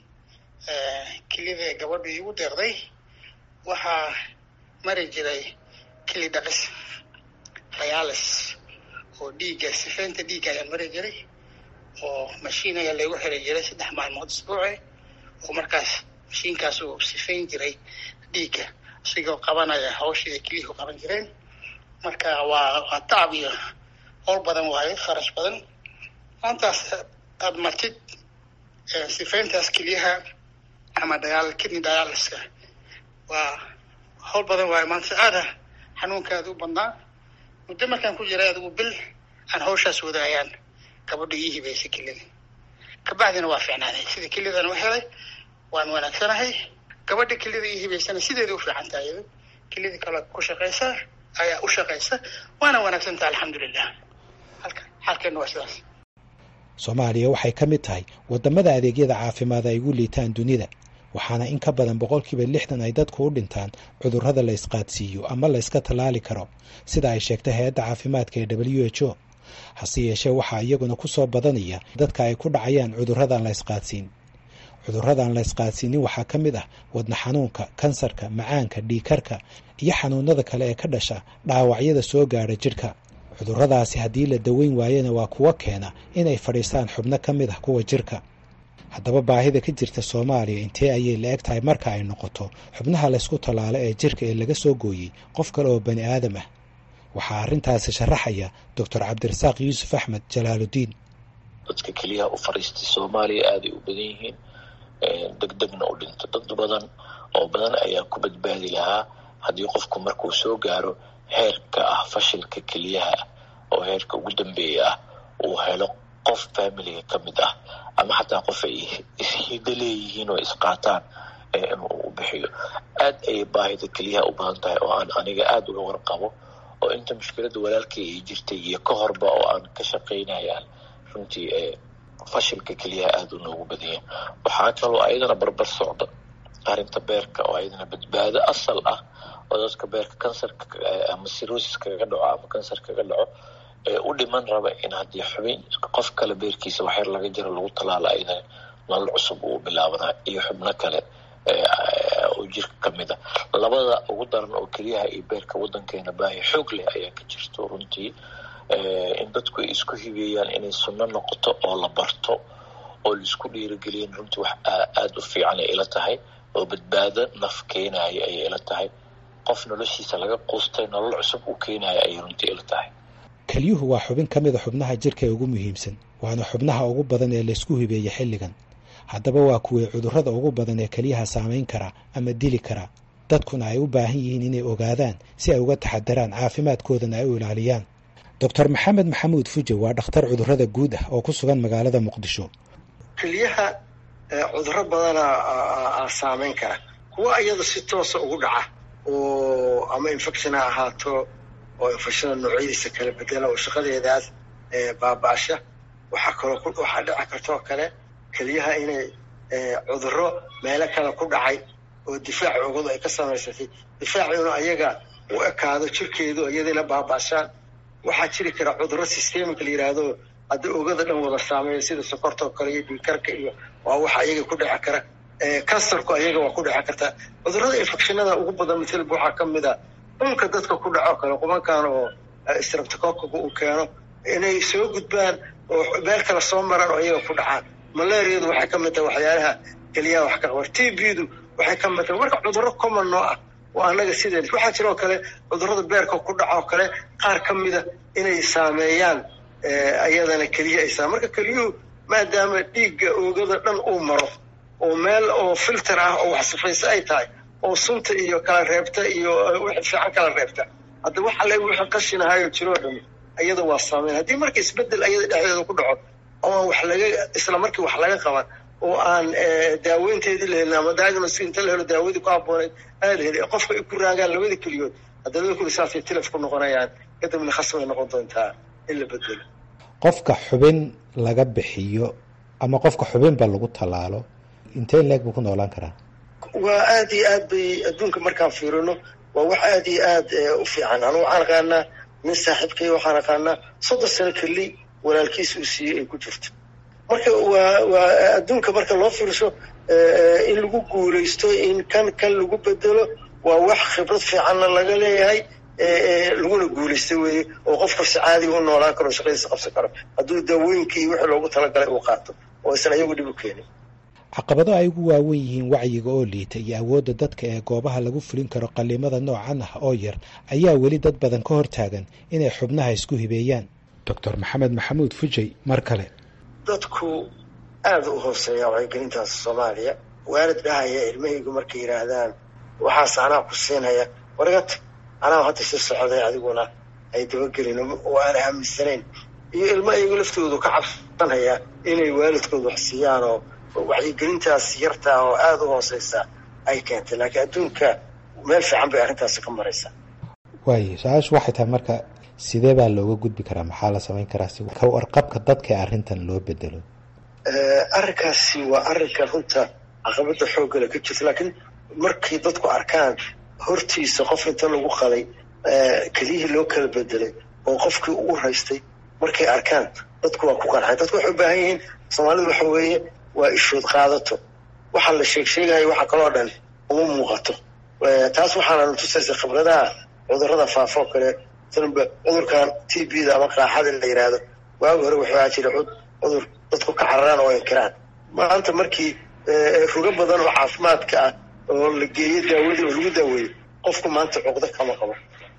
[SPEAKER 10] kelida gabadhu iigu deeqday waxaa mari jiray keli dhaqis dialis oo dhiigga sifeynta dhiigga ayaan mari jiray oo mashiin ayaa laygu xiri jiray saddex maalmood isbuuci oo markaas mashiinkaas uu sifeyn jiray dhiigga isigoo qabanaya hawshii ay keliyuhu qaban jireen marka waa waa tacab iyo howl badan waayo kharash badan maantaas aada martid sifeyntaas keliyaha ama dagaal kidney dialyska waa howl badan waayo maanta aada xanuunkaada u badnaa muddo markaan ku jiray adigu bil aan hawshaas wadaayaan gabadha ii hibeysay kelida kabacdina waa fiicnaaday sida kelidan u helay waan wanaagsanahay gabadha kelida ii hibeysana sideeda u fiican tahay iyado kelida kale ku shaqaysa ayaa u shaqaysa waana wanaagsan tahay alxamdulilah halka xaalkeena waa sidaas
[SPEAKER 8] soomaaliya waxay ka mid tahay waddamada adeegyada caafimaad ay ugu liitaan dunida waxaana in ka badan boqolkiiba lixdan ay dadku u dhintaan cudurrada la ysqaadsiiyo ama la yska tallaali karo sida ay sheegtay hay-adda caafimaadka ee w h o hase yeeshee waxaa iyaguna ku soo badanaya dadka ay ku dhacayaan cudurradan la ysqaadsiin cudurradan la ysqaadsiinin waxaa ka mid ah wadna xanuunka kansarka macaanka dhiikarka iyo xanuunada kale ee ka dhasha dhaawacyada soo gaadha jidhka cudurradaasi haddii la daweyn waayana waa kuwa keena inay fadhiistaan xubno ka mid ah kuwa jirka haddaba baahida ka jirta soomaaliya intee ayay la eg tahay marka ay noqoto xubnaha laysku tallaalo ee jirka ee laga soo gooyey qof kale oo bani aadam ah waxaa arrintaasi sharaxaya doctor cabdirasaaq yuusuf axmed jalaaludiin
[SPEAKER 9] dadka keliyaha u fadhiistay soomaaliya aaday u badan yihiin degdegna u dhinto dad badan oo badan ayaa ku badbaadi lahaa haddii qofku markuu soo gaaro heerka ah fashilka keliyaha oo heerka ugu dambeeya ah uu helo qof familiga ka mid ah ama xataa qof ay ishido leeyihiin oo isqaataan inuu u bixiyo aad ayay baahida keliyaha u badan tahay oo aan aniga aada uga warqabo oo inta mushkiladda walaalkay ay jirtay iyo ka horba oo aan ka shaqaynayaan runtii fashilka keliyaha aada u noogu badanya waxaa kaloo ayadana barbar socda arrinta beerka oo ayadana badbaado asal ah oo dadka beerka kansarka ama sirosis kaga dhaco ama kansar kaga dhaco ee u dhiman raba in haddii xubin qof kale beerkiisa waxyar laga jiro lagu tallaalo ayadana nolol cusub uu bilaabanaa iyo xubno kale oo jirka ka mid a labada ugu daran oo keliyaha iyo beerka waddankeena baahi xoog leh ayaa ka jirto runtii in dadku ay isku hibeeyaan inay sunno noqoto oo la barto oo laisku dhiirigeliyan runtii wax aada u fiican ay ila tahay oo badbaado naf keenaya ayay ila tahay qof noloshiisa laga quustay nolol cusub u keenaya ayay runtii ila tahay
[SPEAKER 8] kelyuhu waa xubin ka mid a xubnaha jirka ee ugu muhiimsan waana xubnaha ugu badan ee laysku hibeeya xilligan haddaba waa kuwii cudurrada ugu badan ee keliyaha saamayn kara ama dili kara dadkuna ay u baahan yihiin inay ogaadaan si ay uga taxadaraan caafimaadkoodana ay u ilaaliyaan doctor maxamed maxamuud fuje waa dhakhtar cudurrada guud ah oo ku sugan magaalada muqdisho
[SPEAKER 11] keliyaha cudurro badana saamayn kara kuwa iyada si toosa ugu dhaca oo ama infection ha ahaato oo infectiona noocyadiisa kala bedela oo shaqadeedaas baaba-asha waxaa kaloo waxaa dhici kartoo kale keliyaha inay cudurro meelo kale ku dhacay oo difaac ogadu ay ka samaysatay difaaciuna ayaga u ekaado jirkeedu iyadayna baaba-ashaan waxaa jiri kara cudurro systemic la yidhaahdo hadda ogada dhan wada saameeya sida sokorta oo kale iyo dhiikarka iyo waa waxa ayaga ku dhici kara kansarku ayaga waa ku dhici kartaa cudurrada infectionada ugu badan mitalba waxaa ka mid a dhulka dadka ku dhaco kale qubankan oo streptococaga uu keeno inay soo gudbaan oo meel kale soo maraan oo ayaga ku dhacaan malaariyadu waxay ka mid tahay waxyaalaha keliyaha wax ka qabar t b-du waxay ka mid tahay marka cudurro common noo ah oo annaga sideen waxaa jiroo kale cudurrada beerka ku dhaco oo kale qaar ka mida inay saameeyaan ayadana keliya ay saa marka keliyuhu maadaama dhiigga oogada dhan uu maro oo meel oo filter ah oo wax sifayse ay tahay oo sunta iyo kala reebta iyo wixii fiican kala reebta hadda wax alle wixii qashinahayo jiroo dhami ayada waa saameyn haddii marka isbedel ayada dhexdeeda ku dhaco oo aan wax laga isla markii wax laga qaban oo aan daaweynteedii la helin ama diagnosis inta la helo daawadii ku habbooneyd aan la helin qofka ay ku raagaan labada keliyood hadda labada keliyood saasay tilaf ku noqonayaan kadibna khasbay noqon doontaa in la bedelo
[SPEAKER 8] qofka xubin laga bixiyo ama qofka xubinba lagu tallaalo intee leeg buu ku noolaan karaa
[SPEAKER 11] waa aad iyo aad bay adduunka markaan fiirino waa wax aad iyo aad u fiican anu waxaan aqaanaa nin saaxiibkay waxaan aqaanaa soddon sano keli walaalkiis uu siiyey ay ku jirto marka waa waa adduunka marka loo fiirso in lagu guulaysto in kan kan lagu bedelo waa wax khibrad fiicanna laga leeyahay laguna guulaysta weeye oo qofka si caadiga u noolaan karo shaqadiisa qabsan karo hadduu daawooyinka iyo wixii loogu talagalay uu qaato oo isan ayagu dhib u keenin
[SPEAKER 8] caqabado ay ugu waawen yihiin wacyiga oo liita iyo awoodda dadka ee goobaha lagu fulin karo qallimada noocan ah oo yar ayaa weli dad badan ka hortaagan inay xubnaha isku hibeeyaan doctor maxamed maxamuud fujay mar kale
[SPEAKER 11] dadku aada u hooseeya wacyigelintaas soomaaliya waalid dhahaya ilmahaygu markay yidhaahdaan waxaas anaa ku siinaya wargat anaa hadda si socday adiguna ay dabagelin oo aan aaminsanayn iyo ilmo ayagu laftoodu ka cabsanaya inay waalidkooda wax siiyaan oo wacyigelintaas yartaa oo aada u hooseysa ay keentay laakiin adduunka meel fiican bay arrintaasi ka maraysaa
[SPEAKER 8] waayo su-aashu waxay tahay marka sidee baa looga gudbi karaa maxaa la samayn karaa si ka warqabka dadka arrintan loo bedelo
[SPEAKER 11] arrinkaasi waa arrinka runta caqabada xooggale ka jirta laakiin markay dadku arkaan hortiisa qof inta lagu qaday keliyihii loo kala bedelay oo qofkii u raystay markay arkaan dadku waa ku qarxay dadku waxay u baahan yihiin soomaalidu waxa weeye waa ishood qaadato waxa la sheeg sheegayo waxa kaloo dhan uma muuqato taas waxaana tusaysa khibradaha cudurrada faafa oo kale sanba cudurkan t b da ama qaaxada la yidhaahdo waagi hore waxaa jira cudur dadku ka cararaan oo inkiraan maanta markii rugo badan oo caafimaadka ah oo la geeyo daawadii oo lagu daaweeyo qofku maanta cuqdo kama qabo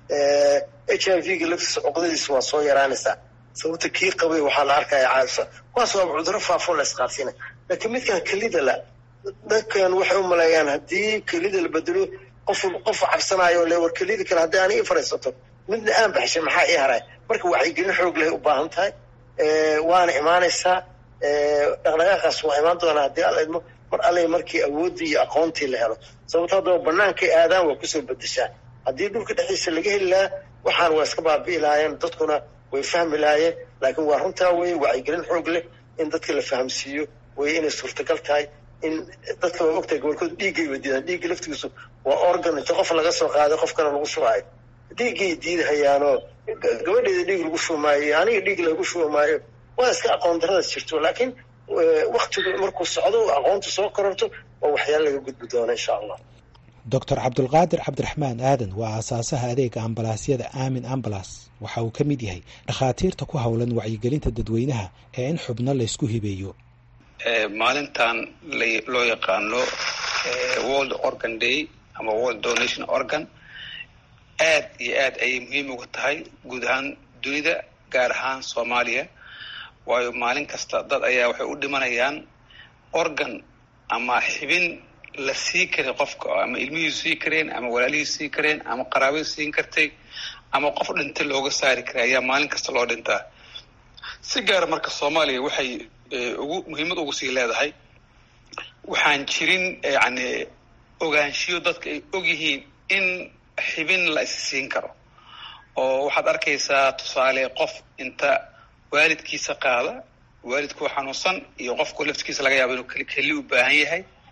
[SPEAKER 11] h i v ga laftiisa cuqdadiisa waa soo yaraanaysaa sababta kii qabay waxaa la arkaya caasa kuwaas waaba cudurro faafo la isqaadsiina laakiin midkan kelida la dadkan waxay u maleeyaan haddii kelida la bedelo qof qof cabsanaayo le war kelida kale haddii ani i fariisato midna aan baxshay maxaa ii haray marka wacyigelin xoog leh u baahan tahay waana imaanaysaa dhaqdhaqaaqaas waa imaan doonaa haddii alla idmo mar alle markii awooddii iyo aqoontii la helo sababto haddaba bannaankay aadaan waa kusoo bedeshaa haddii dhulka dhexdiisa laga heli lahaa waxaan waa iska baabi'i lahaayeen dadkuna way fahmi lahaayeen laakiin waa runtaa weye wacyigelin xoog leh in dadka la fahamsiiyo way inay suurtagal tahay in dadka waa ogtahay gobolkooda dhiiggay wadiidaan dhiigga laftigiisu waa organ inta qof laga soo qaaday qofkana lagu shubaayo dhiiggay diidahayaanoo gabadheeda dhiig lagu shubmaayo aniga dhiig lagu shubmaayo waa iska aqoon daradaas jirto laakiin waktigu markuu socdo aqoontu soo kororto waa waxyaala laga gudbi doona insha allah
[SPEAKER 8] doctor cabdulqaadir cabdiraxmaan aadan waa aasaasaha adeega ambalaasyada aamin ambalas waxa uu ka mid yahay dhakhaatiirta ku howlan wacyigelinta dadweynaha ee in xubno laysku hibeeyo
[SPEAKER 3] maalintan loo yaqaano world organ day ama world donation organ aad iyo aad ayay muhiim uga tahay guud ahaan dunida gaar ahaan soomaaliya waayo maalin kasta dad ayaa waxay u dhimanayaan organ ama xibin la sii karay qofka ama ilmihiisu sii kareen ama walaalihiisu sii kareen ama qaraabadu siin kartay ama qof dhintay looga saari karay ayaa maalin kasta loo dhintaa si gaara marka soomaaliya waxay ugu muhiimad ugu sii leedahay waxaan jirin yani ogaanshiyo dadka ay og yihiin in xibin la is siin karo oo waxaad arkaysaa tusaale qof inta waalidkiisa qaada waalidkuu xanuunsan iyo qofku laftigiisa laga yaabo inuu keli u baahan yahay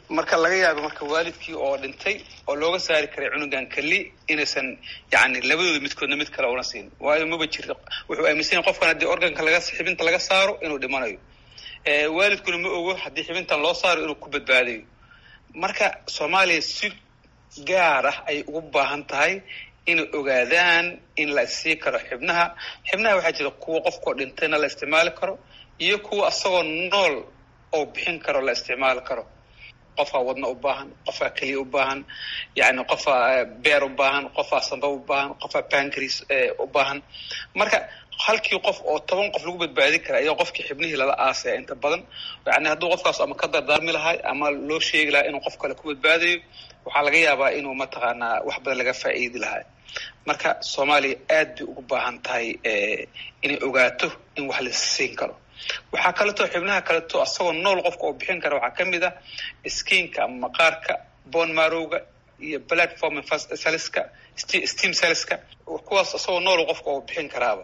[SPEAKER 3] marka laga yaaba marka waalidkii oo dhintay oo looga saari karay cunugan keli inaysan yani labadooda midkoodna mid kale una siin waayo maba jir wuxuu aaminsan yahay qofkan haddii organka laga xibinta laga saaro inuu dhimanayo waalidkuna ma ogo haddii xibintan loo saaro inuu ku badbaadayo marka soomaaliya si gaar ah ay ugu baahan tahay inay ogaadaan in la issii karo xibnaha xibnaha waxaa jira kuwa qofkoo dhintayna la isticmaali karo iyo kuwa asagoo nool oo bixin karo la isticmaali karo qofaa wadna u baahan qofaa keliya u baahan yani qofaa beer u baahan qofaa samba u baahan qofaa bancris u baahan marka halkii qof oo toban qof lagu badbaadin kara ayaa qofkii xibnihii lala aasaya inta badan yani hadduu qofkaas ama ka dardaarmi lahay ama loo sheegi lahaa inuu qof kale ku badbaadayo waxaa laga yaabaa inuu mataqaanaa wax badan laga faa'iidi lahaa marka soomaaliya aad bay ugu baahan tahay inay ogaato in wax la siin karo waxaa kaleeto xibnaha kaleeto asagoo nool qofka oo bixin kara waxaa kamid ah skiinka ama maqaarka bon marowga iyo platform saliska steam saliska kuwaas asagoo nool qofka oo bixin karaaba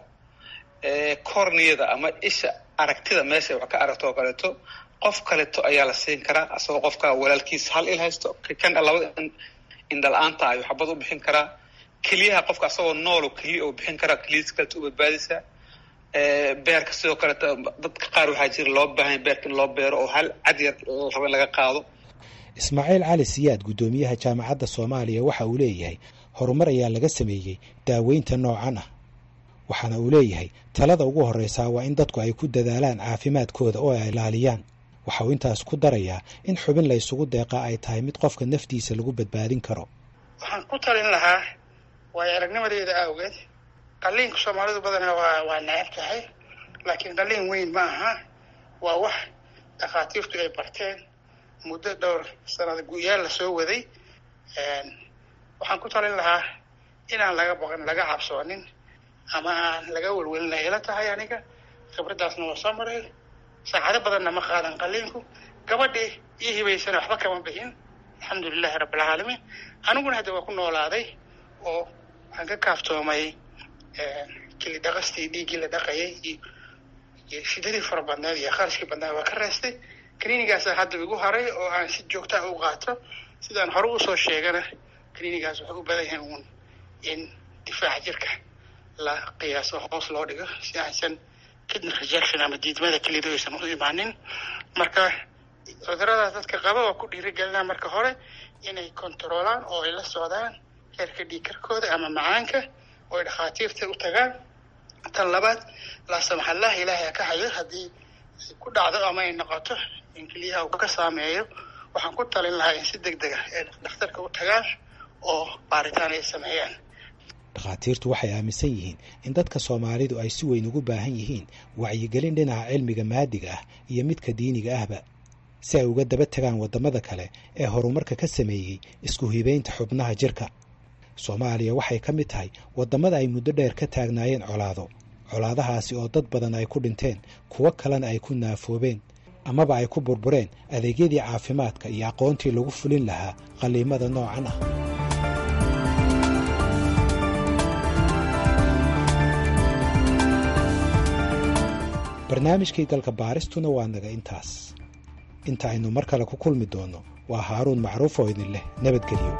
[SPEAKER 3] corniyada ama isha aragtida meesha wax ka aragto oo kaleeto qof kaleeto ayaa la siin karaa asagoo qofka walaalkiisa hal il haysto kan labada indhala-aanta ayuu xabad u bixin karaa keliyaha qofka asagoo nool keliya oo bixin karaa keliyadiis kaleeto u badbaadaysaa beerka sidoo kaleeto dadka qaar waxaa jira loo baahanya beerka in loo beero oo hal cad yar la rabo in laga qaado
[SPEAKER 8] ismaaciil cali siyaad guddoomiyaha jaamacadda soomaaliya waxa uu leeyahay horumar ayaa laga sameeyey daaweynta noocan ah waxaana uu leeyahay talada ugu horreysaa waa in dadku ay ku dadaalaan caafimaadkooda oo ay ilaaliyaan waxa uu intaas ku darayaa in xubin la ysugu deeqaa ay tahay mid qofka naftiisa lagu badbaadin karo
[SPEAKER 10] waxaan ku talin lahaa waayo aragnimadeeda awgeed qalliinka soomaalidu badanaa waa waa necab tahay laakiin qalliin weyn ma aha waa wax dhakhaatiirtu ay barteen muddo dhowr sanada guyaal lasoo waday waxaan ku talin lahaa inaan laga baqin laga cabsoonin ama aan laga welwelina ila tahay aniga khibraddaasna waa soo maray saacado badanna ma qaadan qalliinku gabadhii ii hibaysana waxba kama bixin alxamdulilahi rabbilcaalamiin aniguna hadda waa ku noolaaday oo waxaan ka kaaftoomay kili dhaqastii dhiiggii la dhaqayay iyo shidadii fara badneed iyo kharashkii badneed waa ka reestay clinigaasa hadda igu haray oo aan si joogtaa u qaato sidaan hore usoo sheegana clinigaas wuxuu u badan yahay uun in difaaca jirka la qiyaaso hoos loo dhigo si aysan kidney rejection ama diidmada kelidu aysan u imaanin marka cuduradaas dadka qaba waa ku dhiirigelinaa marka hore inay controolaan oo ay la socdaan heerka dhiigkarkooda ama macaanka oo ay dhakhaatiirta u tagaan tan labaad laasamaxallah ilaahay ha ka hayo haddii ay ku dhacdo ama ay noqoto in keliyaha uu ka saameeyo waxaan ku talin lahaa in si deg deg ah ay dhakhtarka u tagaan oo baaritaan ay sameeyaan
[SPEAKER 8] dhakhaatiirtu waxay aaminsan yihiin in dadka soomaalidu ay si weyn ugu baahan yihiin wacyigelin dhinaca cilmiga maadiga ah iyo midka diiniga ahba si ay uga daba tagaan waddamada kale ee horumarka ka sameeyey isku hibaynta xubnaha jirka soomaaliya waxay ka mid tahay waddamada ay muddo dheer ka taagnaayeen colaado colaadahaasi oo dad badan ay ku dhinteen kuwo kalena ay ku naafoobeen amaba ay ku burbureen adeegyadii caafimaadka iyo aqoontii lagu fulin lahaa qalliimada noocan ah barnaamijkii galka baaristuna waa naga intaas inta aynu mar kale ku kulmi doonno waa haaruun macruuf oo idin leh nabadgelyo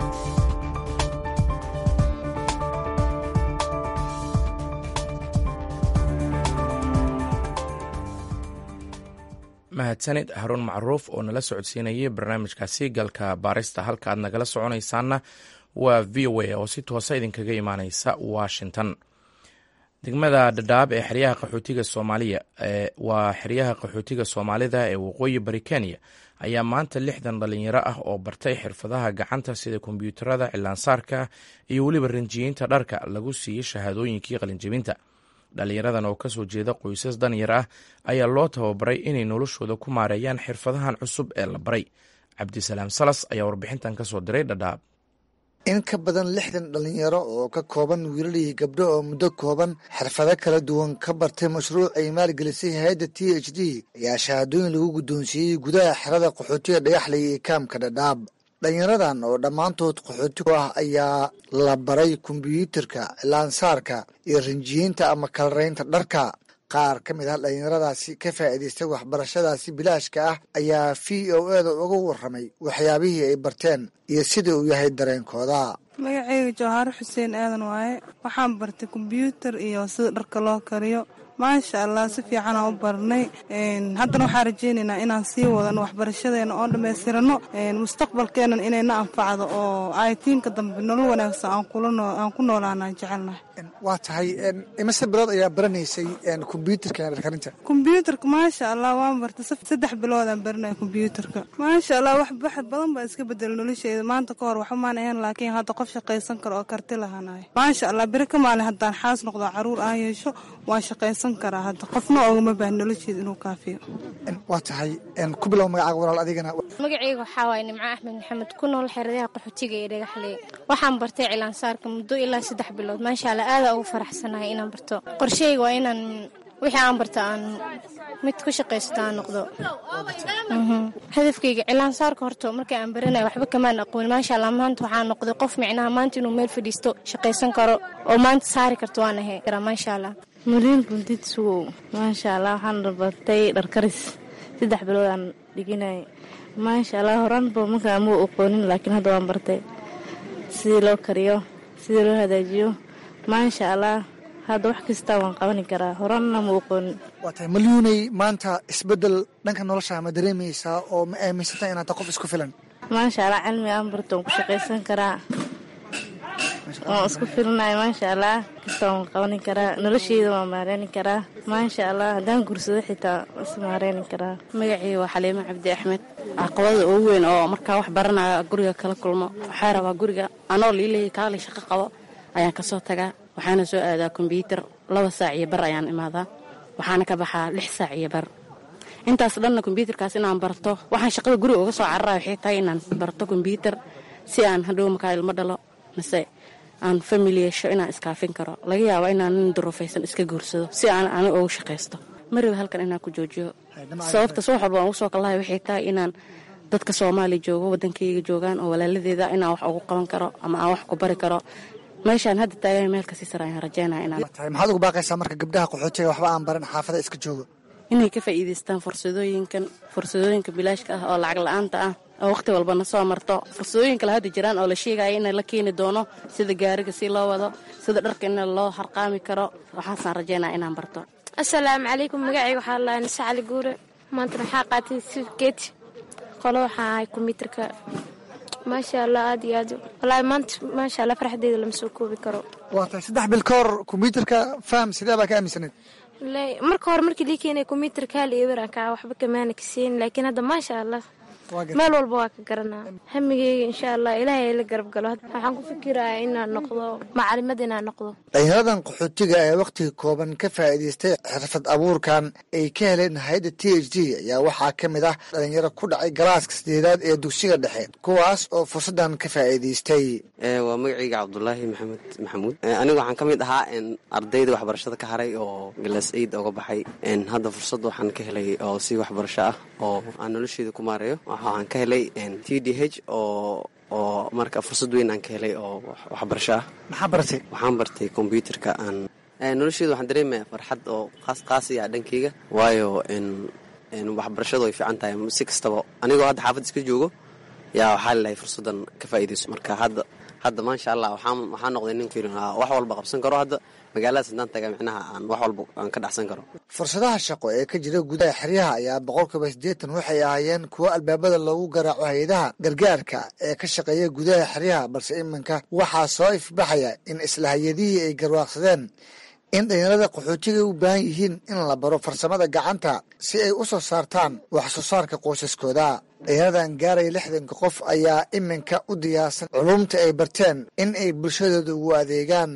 [SPEAKER 1] mahadsanid haruun macruuf oo nala socodsiinayay barnaamijkaasi galka baarista halka aad nagala soconaysaanna waa v o a oo si toosa idinkaga imaaneysa washington degmada dhadhaab ee xeryaha qaxootiga soomaaliya waa xeryaha qaxootiga soomaalida ee waqooyi bari kenya ayaa maanta lixdan dhalinyaro ah oo bartay xirfadaha gacanta sida kombyuutarada cilaansaarka iyo weliba rinjiyiinta dharka lagu siiyey shahaadooyinkii qalinjebinta dhalinyaradan oo kasoo jeeda qoysas danyar ah ayaa loo tababaray inay noloshooda ku maareeyaan xirfadahan cusub ee la baray cabdisalaam salas ayaa warbixintan kasoo diray dhadhaab
[SPEAKER 12] in ka badan lixdan dhalinyaro oo ka kooban wiilal iyo gabdho oo muddo kooban xirfado kala duwan ka bartay mashruuc ay maalgelisay hay-adda t h d ayaa shahaadooyin lagu guddoonsiiyey gudaha xerada qaxootiga dhagaxley iyo kaamka dhadhaab dhalinyaradan oo dhammaantood qaxooti ku ah ayaa la baray kombyuutarka cilaansaarka iyo rinjiyiinta ama kalaraynta dharka qaar ka mid ah dhalinyaradaasi ka faa'iidaystay waxbarashadaasi bilaashka ah ayaa v o eda uga warramay waxyaabihii ay barteen iyo sida uu yahay dareenkooda
[SPEAKER 13] magacayga jawhaaro xuseen aadan waaye waxaan bartay kombyuutar iyo sida dharka loo kariyo maasha allah si fiican aan u barnay haddana waxaan rajaynaynaa inaan sii wadano waxbarashadeena oo dhammaystirano mustaqbalkeenan inayna anfacdo oo aytiinka dambe nolol wanaagsan aan ku noolaanaan jecelnahay
[SPEAKER 12] waa tahay imise bilood ayaa baranaysay kombyuutarka dharkarinta
[SPEAKER 13] kombyuutarka maasha allah waan bartay saddex biloodaan baranaya kombyuutarka maasha allah wax badan baa iska bedela nolosheeda maanta ka hor waxumaan ahayn laakiin hadda qof shaqaysan karo oo karti lahaanayo maasha allah beri ka maalin haddaan xaas noqdo caruur aan yeesho waan shaqaysan karaa hadda qofna ogama baahan nolosheeda inuu kaafiyo
[SPEAKER 12] waa tahay ku bilow magacaaga walaal adigana
[SPEAKER 14] magacayga waxaa waaye nimco axmed maxamed ku nool xeradaha qaxootiga ee dhagaxley waxaan bartay cilaansaarka muddo ilaa saddex bilood maasha allah aadaa ugu faraxsanahay inaan barto qorsheyga waa inaan wixii aan barta aan mid ku shaqaysto aan noqdo hadafkayga cilaansaarka horta markii aan baranaya waxba kamaan aqoon maasha allah maanta waxaan noqday qof micnaha maanta inuu meel fadhiisto shaqaysan karo oo maanta saari karto waan ahay maasha allah
[SPEAKER 15] mariin buntid sugow maasha allah waxaan bartay dharkaris saddex bilood aan dhiginay maasha allah horaanba markaa muu aqoonin laakiin hadda waan bartay sidii loo kariyo sidii loo hagaajiyo maasha allah hadda wax kasta waan qabani karaa horaanna muu aqoonin
[SPEAKER 12] waa tahay malyuunay maanta isbeddel dhanka nolosha ma dareemaysaa oo ma aaminsantaa inaad tahay qof isku filan
[SPEAKER 15] maasha allah cilmi aan barto waan ku shaqaysan karaa waan isku filinahay maasha allah kasta waan qabani karaa nolosheyda waan maareeni karaa maasha allah haddaan gursado xitaa is maareeni karaa
[SPEAKER 16] magacii waa xaliimo cabdi axmed caqabada ugu weyn oo markaa wax baranaya guriga kala kulmo waxaa rabaa guriga anoo liilay kaalay shaqo qabo ayaan kasoo tagaa waxaana soo aadaa kombyuutar laba saac iyo bar ayaan imaadaa waxaana ka baxaa lix saac iyo bar intaas dhanna kombyuutarkaas inaan barto waxaan shaqada guriga uga soo cararaya waxay tahay inaan barto kombyuutar si aan hadhow markaa ilmo dhalo mise aan famili yeesho inaan iskaafin karo laga yaaba inaan nin duruufaysan iska guursado si aan ani ugu shaqaysto mariba halkan inaan ku joojiyo sababtaas wax walba aan ugu soo kallahay waxay tahay inaan dadka soomaaliya joogo waddankayga joogaan oo walaaladeeda inaan wax ugu qaban karo ama aan wax ku bari karo meeshaan hadda taagan meel kasii sare ayaan rajeynaya inaan
[SPEAKER 12] maxaad ugu baaqaysaa marka gabdhaha qaxootiga waxba aan baran xaafada iska joogo
[SPEAKER 16] inay ka faa'iidaystaan fursadooyinkan fursadooyinka bilaashka ah oo lacag la-aanta ah oo wakhti walbana soo marto fursadooyin kale hadda jiraan oo la sheegaya in la keeni doono sida gaariga si loo wado sida dharka in loo harqaami karo waxaasaan rajeynaya inaan barto
[SPEAKER 17] asalaamu calaykum magacayga waxaa laa nise cali guure maantana waxaa qaatay sifkeet qolo waxaa ahay kombyuutarka maasha allah aad iyo aad wallaahi maanta maasha allah farxadeyda lama soo koobi karo
[SPEAKER 12] waa tahay saddex bil ka hor kombyuutarka faham sidee baa ka aaminsaneed
[SPEAKER 17] marka hore markii lii keenay kombyuutarka hal iyo weranka waxba kamaana kaseyn laakiin hadda maasha allah meel walba waa ka garanaa hamigeyga insha allah ilaahay la garab galo waxaan ku fikirayaa inaan noqdo macalimad inaan noqdo
[SPEAKER 12] dhalinyaradan qaxootiga ee wakhtiga kooban ka faa'iidaystay xirfad abuurkan ay ka heleen hay-adda t h d ayaa waxaa ka mid ah dhalinyaro ku dhacay galaaska sideedaad ee dugsiga dhexe kuwaas oo fursaddan ka faa'iidaystay
[SPEAKER 18] waa magacayga cabdulaahi maxamed maxamuud anigu waxaan ka mid ahaa ardayda waxbarashada ka haray oo galas aid oga baxay hadda fursad waxaan ka helay oo si waxbarasho ah oo aan nolosheeda ku maareeyo waxaan ka helay t d h oo oo marka fursad weyn aan ka helay oo waxbarasho ah
[SPEAKER 12] maxaa bartay
[SPEAKER 18] waxaan bartay kombyuutarka aan nolosheeda waxaan dareemaya farxad oo qaas qaasiya dhankeyga waayo waxbarashadu way fiican tahay si kastaba anigoo hadda xaafad iska joogo yaa waxaa lelahay fursaddan ka faa'iidayso marka hadda hadda maasha allah waxaan waxaan noqday nin fiilin wax walba qabsan karo hadda magaaladaas haddaan taga micnaha aan wax walba aan ka dhacsan karo
[SPEAKER 12] fursadaha shaqo ee ka jira gudaha xeryaha ayaa boqolkiiba siddeetan waxay ahaayeen kuwo albaabada loogu garaaco hay-adaha gargaarka ee ka shaqeeya gudaha xeryaha balse iminka waxaa soo ifbaxaya in isla hay-adihii ay garwaaqsadeen in dhalinyarada qaxootiga u baahan yihiin in la baro farsamada gacanta si ay u soo saartaan wax soo saarka qoysaskooda dhalinyaradan gaaraya lixdanka qof ayaa iminka u diyaarsan culumta ay barteen in ay bulshadooda ugu adeegaan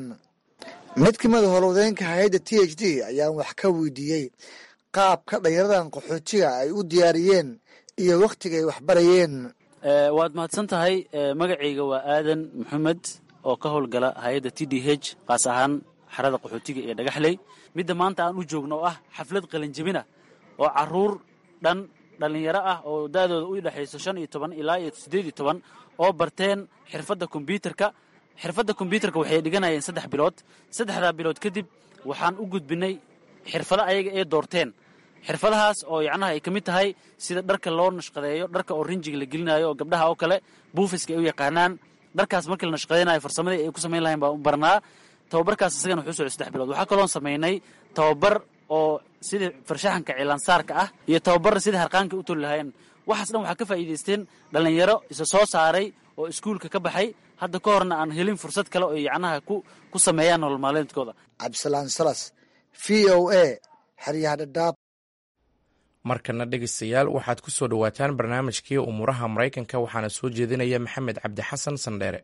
[SPEAKER 12] mid ka mida howlwadeenka hay-adda t h d ayaan wax ka weydiiyey qaabka dhalinyaradan qaxootiga ay u diyaariyeen iyo wakhtiga ay waxbarayeen
[SPEAKER 19] waad mahadsan tahay magacayga waa aadan maxamed oo ka howlgala hay-adda t d h qaas ahaan xarada qaxootiga ee dhagaxley midda maanta aan u joogno oo ah xaflad qalinjabina oo caruur dhan dhallinyaro ah oo da'dooda u dhexayso shan iyo toban ilaa iyo siddeed iyo toban oo barteen xirfadda kombyuutarka xirfadda kombyuutarka waxay dhiganayeen saddex bilood saddexdaa bilood kadib waxaan u gudbinay xirfado ayaga ay doorteen xirfadahaas oo yacnaha ay ka mid tahay sida dharka loo nashqadeeyo dharka oo rinjiga la gelinayo oo gabdhaha oo kale buufiska ay u yaqaanaan dharkaas markii la nashqadeynayo farsamadii ay ku samayn lahayn baan u barnaa tababarkaas isagana wuxuu socday saddex bilood waxaa kaloon samaynay tababar oo sidii farshaxanka cilaansaarka ah iyo tababar sidii harqaanka u toli lahaayeen waxaas dhan waxaa ka faa'iidaysteen dhallinyaro isa soo saaray oo iskuulka ka baxay hadda ka horna aan helin fursad kale oo yacnaha ku ku sameeyaan nolol maalmeedkooda
[SPEAKER 12] cabdisalaan salas v o a xeryaha dhadhaab
[SPEAKER 1] markana dhegeystayaal waxaad ku soo dhowaataan barnaamijkii umuuraha maraykanka waxaana soo jeedinaya maxamed cabdi xasan sandheere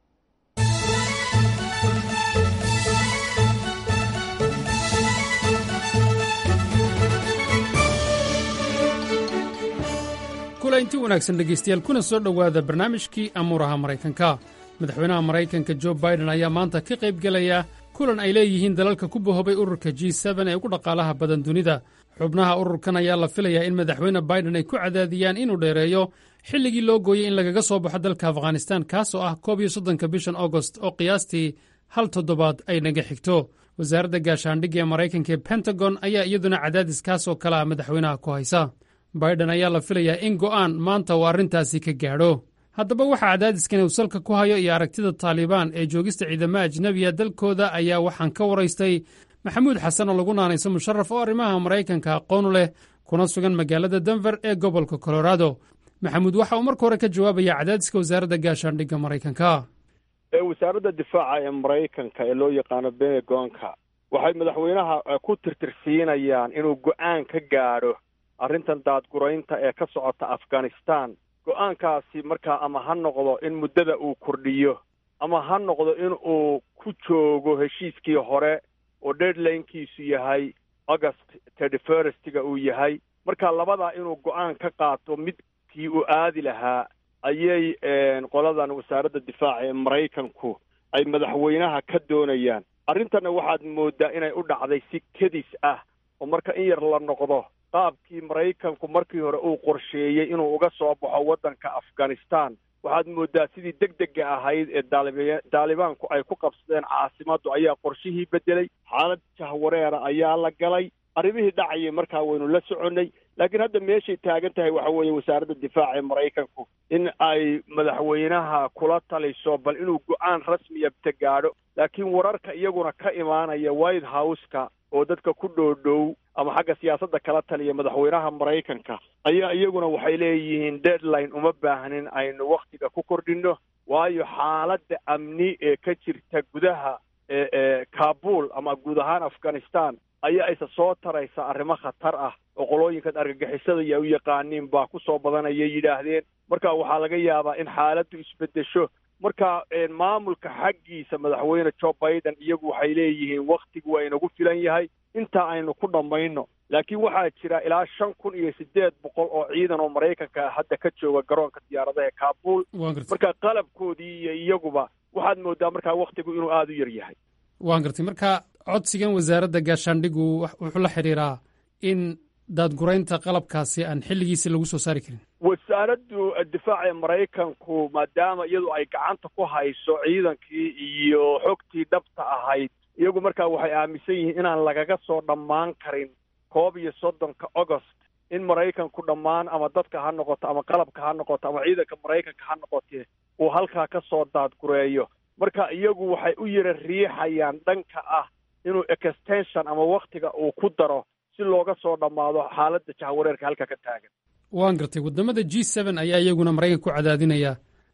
[SPEAKER 20] kulanti wanaagsan dhegaystayaal kuna soo dhowaada barnaamijkii amuuraha maraykanka madaxweynaha maraykanka jo baiden ayaa maanta ka qayb gelaya kulan ay leeyihiin dalalka ku bahobay ururka g ee ugu dhaqaalaha badan dunida xubnaha ururkan ayaa la filayaa in madaxweyne baiden ay ku cadaadiyaan inuu dheereeyo xilligii loo gooyey in lagaga soo baxo dalka afghanistan kaasoo ah koob iyo soddonka bishan agost oo qiyaastii hal toddobaad ay naga xigto wasaaradda gaashaandhigga ee maraykanka ee pentagon ayaa iyaduna cadaadis kaasoo kale ah madaxweynaha ku haysa baiden ayaa la filayaa in go'aan maanta uu arrintaasi ka gaadho haddaba waxaa cadaadiskan uu salka ku hayo iyo aragtida taalibaan ee joogista ciidamada ajnebiya dalkooda ayaa waxaan ka waraystay maxamuud xasan oo lagu naanayso musharaf oo arrimaha maraykanka aqoonu leh kuna sugan magaalada denver ee gobolka colorado maxamuud waxa uu marka hore ka jawaabaya cadaadiska wasaaradda gaashaandhigga maraykanka
[SPEAKER 21] wasaaradda difaaca ee maraykanka ee loo yaqaano benegonka waxay madaxweynaha ku tirtirsiinayaan inuu go'aan ka gaadho arrintan daadguraynta ee ka socota afghanistan go'aankaasi markaa ama ha noqdo in muddada uu kordhiyo ama ha noqdo in uu ku joogo heshiiskii hore oo deadlinekiisu yahay august thirty firstga uu yahay marka labadaa inuu go'aan ka qaato midkii uu aadi lahaa ayay qoladan wasaaradda difaaca ee maraykanku ay madaxweynaha ka doonayaan arrintanna waxaad mooddaa inay u dhacday si kedis ah oo marka in yar la noqdo qaabkii maraykanku markii hore uu qorsheeyey inuu uga soo baxo waddanka afghanistan waxaad mooddaa sidii deg dega ahayd ee daaliba daalibaanku ay ku qabsadeen caasimaddu ayaa qorshihii beddelay xaalad jahwareera ayaa la galay arrimihii dhacayay markaa waynu la soconnay laakiin hadda meeshay taagan tahay waxa weeye wasaaradda difaaca ee maraykanku in ay madaxweynaha kula taliso bal inuu go'aan rasmiya ta gaadho laakiin wararka iyaguna ka imaanaya white house-ka oo dadka ku dhoodhow ama xagga siyaasadda kala taliya madaxweynaha maraykanka ayaa iyaguna waxay leeyihiin deadline uma baahnin aynu wakhtiga ku kordhinno waayo xaaladda amni ee ka jirta gudaha ee kabul ama guud ahaan afghanistan ayaa isa soo taraysa arrimo khatar ah oo qolooyinkan argagixisada iyo u yaqaaniin baa ku soo badanayay yidhaahdeen marka waxaa laga yaabaa in xaaladdu isbeddesho marka maamulka xaggiisa madaxweyne joe biden iyagu waxay leeyihiin wakhtigu waa inagu filan yahay intaa aynu ku dhammayno laakiin waxaa jira ilaa shan kun iyo siddeed boqol oo ciidan oo maraykanka hadda ka jooga garoonka diyaaradaha ee kabul marka qalabkoodii iyo iyaguba waxaad mooddaa markaa wakhtigu inuu aada u yar yahay
[SPEAKER 20] waan gartay marka codsigan wasaaradda gaashaandhigu wuxuu la xidhiiraa in daadguraynta qalabkaasi aan xilligiisi lagu soo saari karin
[SPEAKER 21] wasaaraddu difaaca ee maraykanku maadaama iyadu ay gacanta ku hayso ciidankii iyo xogtii dhabta ahayd iyagu markaa waxay aaminsan yihiin inaan lagaga soo dhammaan karin koob iyo soddonka agost in maraykanku dhammaan ama dadka ha noqoto ama qalabka ha noqoto ama ciidanka maraykanka ha noqotee uu halkaa ka soo daadgureeyo marka iyagu waxay u yara riixayaan dhanka ah inuu extension ama wakhtiga uu ku daro si looga soo dhammaado xaaladda jahwareerka halka ka taagan
[SPEAKER 20] waan gartay waddamada g seen ayaa iyaguna maraykanka ku cadaadinaya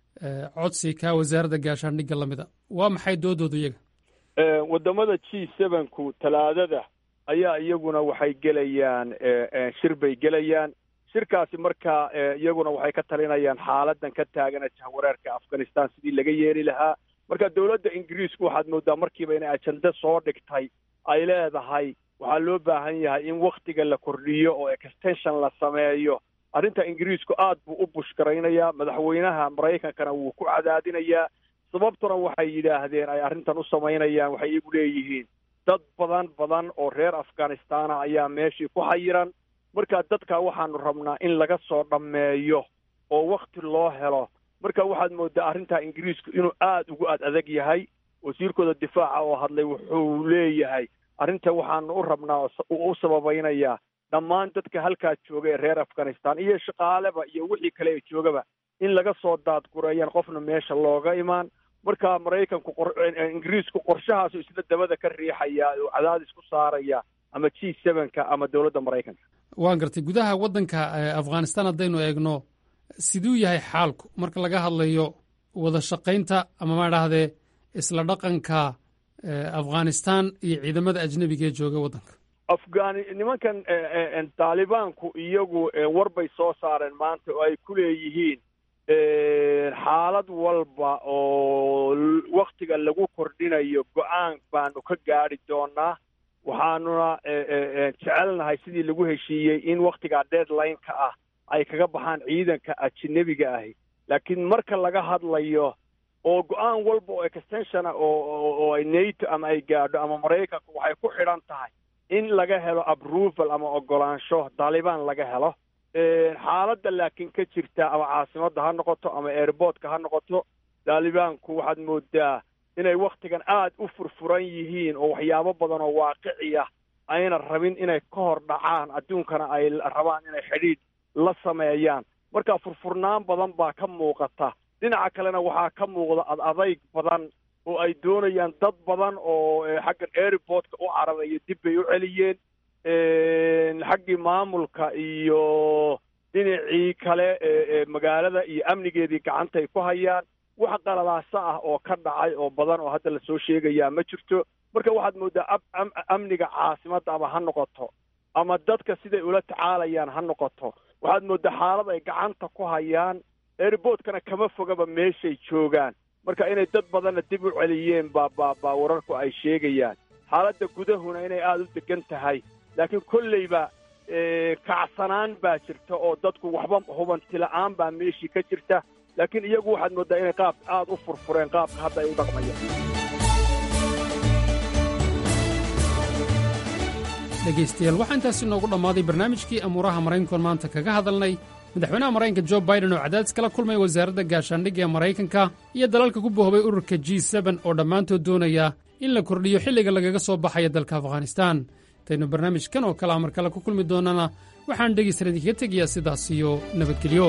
[SPEAKER 20] codsi ka wasaaradda gaashaandhigga lamida waa maxay doodooda iyaga
[SPEAKER 21] waddamada g sevenku talaadada ayaa iyaguna waxay gelayaan shir bay gelayaan shirkaasi marka iyaguna waxay ka talinayaan xaaladan ka taagana jahwareerka afghanistan sidii laga yeeli lahaa marka dowladda ingiriisku waxaad mooddaa markiiba inay ajende soo dhigtay ay leedahay waxaa loo baahan yahay in wakhtiga la kordhiyo oo extension la sameeyo arrinta ingiriisku aad buu u bushgaraynayaa madaxweynaha maraykankana wuu ku cadaadinayaa sababtuna waxay yidhaahdeen ay arrintan u samaynayaan waxay iyagu leeyihiin dad badan badan oo reer afghanistana ayaa meeshii ku xayiran marka dadka waxaanu rabnaa in laga soo dhammeeyo oo wakhti loo helo marka waxaad mooddaa arrintaa ingiriisku inuu aada ugu ad adag yahay wasiirkooda difaaca oo hadlay wuxuu leeyahay arrinta waxaanu u rabnaa u sababaynayaa dhammaan dadka halkaa jooga ee reer afghanistan iyo shaqaaleba iyo wixii kale ee joogaba in laga soo daadgureeyaan qofna meesha looga imaan marka maraykanku ingiriisku qorshahaasu isla dabada ka riixaya oo cadaadis ku saaraya ama g sevenka ama dowladda maraykanka
[SPEAKER 20] waan gartay gudaha waddanka afghanistan haddaynu eegno siduu yahay xaalku marka laga hadlayo wada shaqaynta ama ma dhahdee isla dhaqanka afghanistan iyo ciidamada ajnebiga ee jooga waddanka
[SPEAKER 21] afghani nimankan taalibaanku iyagu war bay soo saareen maanta oo ay ku leeyihiin xaalad walba oo waktiga lagu kordhinayo go-aan baanu ka gaadi doonaa waxaanuna jecelnahay sidii lagu heshiiyey in waktigaa deadline-ka ah ay kaga baxaan ciidanka ajnebiga ahi laakiin marka laga hadlayo oo go-aan walba oo extensiona oo ay nato ama ay gaadho ama maraykanku waxay ku xidhan tahay in laga helo approval ama ogolaansho taalibaan laga helo xaaladda laakiin ka jirta ama caasimadda ha noqoto ama airportka ha noqoto taalibaanku waxaad moodaa inay waktigan aad u furfuran yihiin oo waxyaabo badan oo waaqiciya ayna rabin inay ka hor dhacaan adduunkana ay rabaan inay xidhiidh la sameeyaan marka furfurnaan badan baa ka muuqata dhinaca kalena waxaa ka muuqda ad adayg badan oo ay doonayaan dad badan oo xaggan airportka u cararaya dib bay u celiyeen xaggii maamulka iyo dhinacii kale ee magaalada iyo amnigeedii gacanta ay ku hayaan wax qaladaasa ah oo ka dhacay oo badan oo hadda lasoo sheegayaa ma jirto marka waxaad moodaa amniga caasimadda ama ha noqoto ama dadka siday ula tacaalayaan ha noqoto waxaad moodaa xaalad ay gacanta ku hayaan airportkana kama fogaba meeshay joogaan marka inay dad badanna dib u celiyeen baa baa baa wararku ay sheegayaan xaaladda gudahuna inay aada u degan tahay laakiin kolleyba kacsanaan baa jirta oo dadku waxba hubanti la-aan baa meeshii ka jirta laakiin iyagu waxaad mooddaa inay qaab aada u furfureen qaabka hadda ay u dhaqmayaan
[SPEAKER 20] dhegaystayaal waxaa intaasi noogu dhammaaday barnaamijkii amuuraha maraykankoon maanta kaga hadalnay madaxweynaha maraykanka jo baiden oo cadaadis kala kulmay wasaaradda gaashaandhigga ee maraykanka iyo dalalka ku bohobay ururka g seben oo dhammaantood doonaya in la kordhiyo xilliga lagaga soo baxaya dalka afghanistan intaynu barnaamijkan oo kale amar kale ku kulmi doonnana waxaan dhegaysan idinkaga tegayaa sidaas iyo nabadgelyo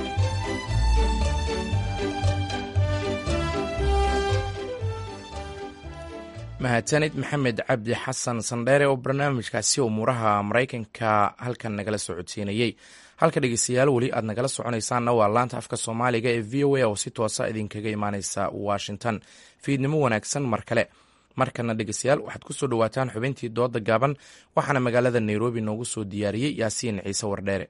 [SPEAKER 1] mahadsanid maxamed cabdi xasan sandheere oo barnaamijkaasi umuuraha maraykanka halkan nagala socodsiinayey halka dhegeystayaal weli aad nagala soconaysaanna waa laanta afka soomaaliga ee v o a oo si toosa idinkaga imaaneysa washington fiidnimo wanaagsan mar kale markana dhegeystayaal waxaad ku soo dhowaataan xubintii dooda gaaban waxaana magaalada nairobi noogu soo diyaariyey yaasiin ciise wardheere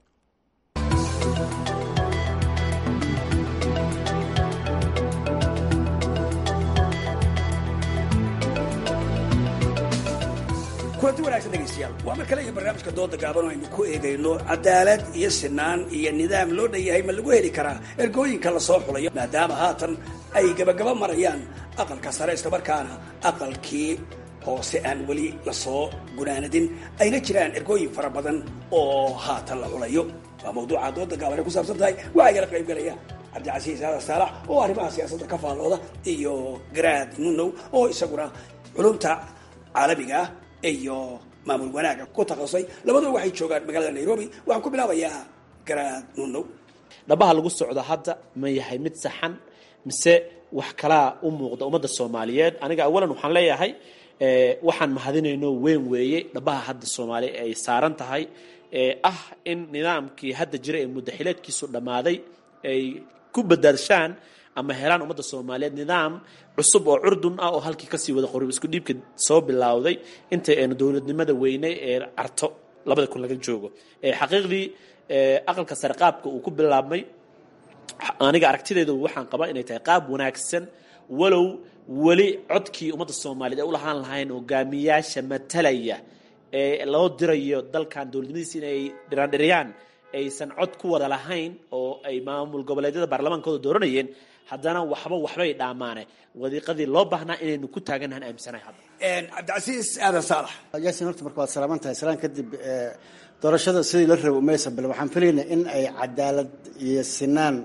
[SPEAKER 5] kulanti wanaagsan dhegaystayaal waa mar kale iyo barnaamijka dooda gaaban oo aynu ku eegayno cadaalad iyo sinaan iyo nidaam loo dhan yahay ma lagu heli karaa ergooyinka lasoo xulayo maadaama haatan ay gabagaba marayaan aqalka sare islamarkaana aqalkii hoose aan weli lasoo gunaanadin ayna jiraan ergooyin fara badan oo haatan la xulayo waa mawduuca dooda gaaban ay ku saabsan tahay waxaa igala qayb galaya cabdicasiis aadan saalax oo arrimaha siyaasadda ka faallooda iyo garaad nunow oo isaguna culumta caalamiga ah iyo maamul wanaaga ku takhasusay labadua waxay joogaan magaalada nairobi waxaan ku bilaabayaa garaad nunow
[SPEAKER 22] dhabaha lagu socdo hadda ma yahay mid saxan mise wax kalaa u muuqda ummadda soomaaliyeed aniga awalan waxaan leeyahay waxaan mahadinayno weyn weeye dhabaha hadda soomaaliya ay saaran tahay ee ah in nidaamkii hadda jira ee muddaxileedkiisu dhammaaday ay ku badaadshaan ama helaan ummadda soomaaliyeed nidaam cusub oo curdun ah oo halkii kasii wada qorib isku dhiibka soo bilowday inta aynu dowladnimada weyne ee carto labada kun laga joogo xaqiiqdii aqalka sare qaabka uu ku bilaabmay aniga aragtidayda waxaan qabaa inay tahay qaab wanaagsan walow weli codkii ummadda soomaaliyeed ay u lahaan lahayn hogaamiyaasha matalaya ee loo dirayo dalkan dowladnimadiisa inay dhiraandhiriyaan aysan cod ku wada lahayn oo ay maamul goboleedyada baarlamaankooda dooranayeen haddana waxba waxbay dhaamaane wadiiqadii loo baahnaa inaynu ku taaganahan aaminsanahay hadda
[SPEAKER 5] cabdicasiis aadan saalax
[SPEAKER 23] yaasin horta marka waad salaaman tahay salaan kadib doorashada sidii la rabo maysa bal waxaan filaynaa in ay cadaalad iyo sinaan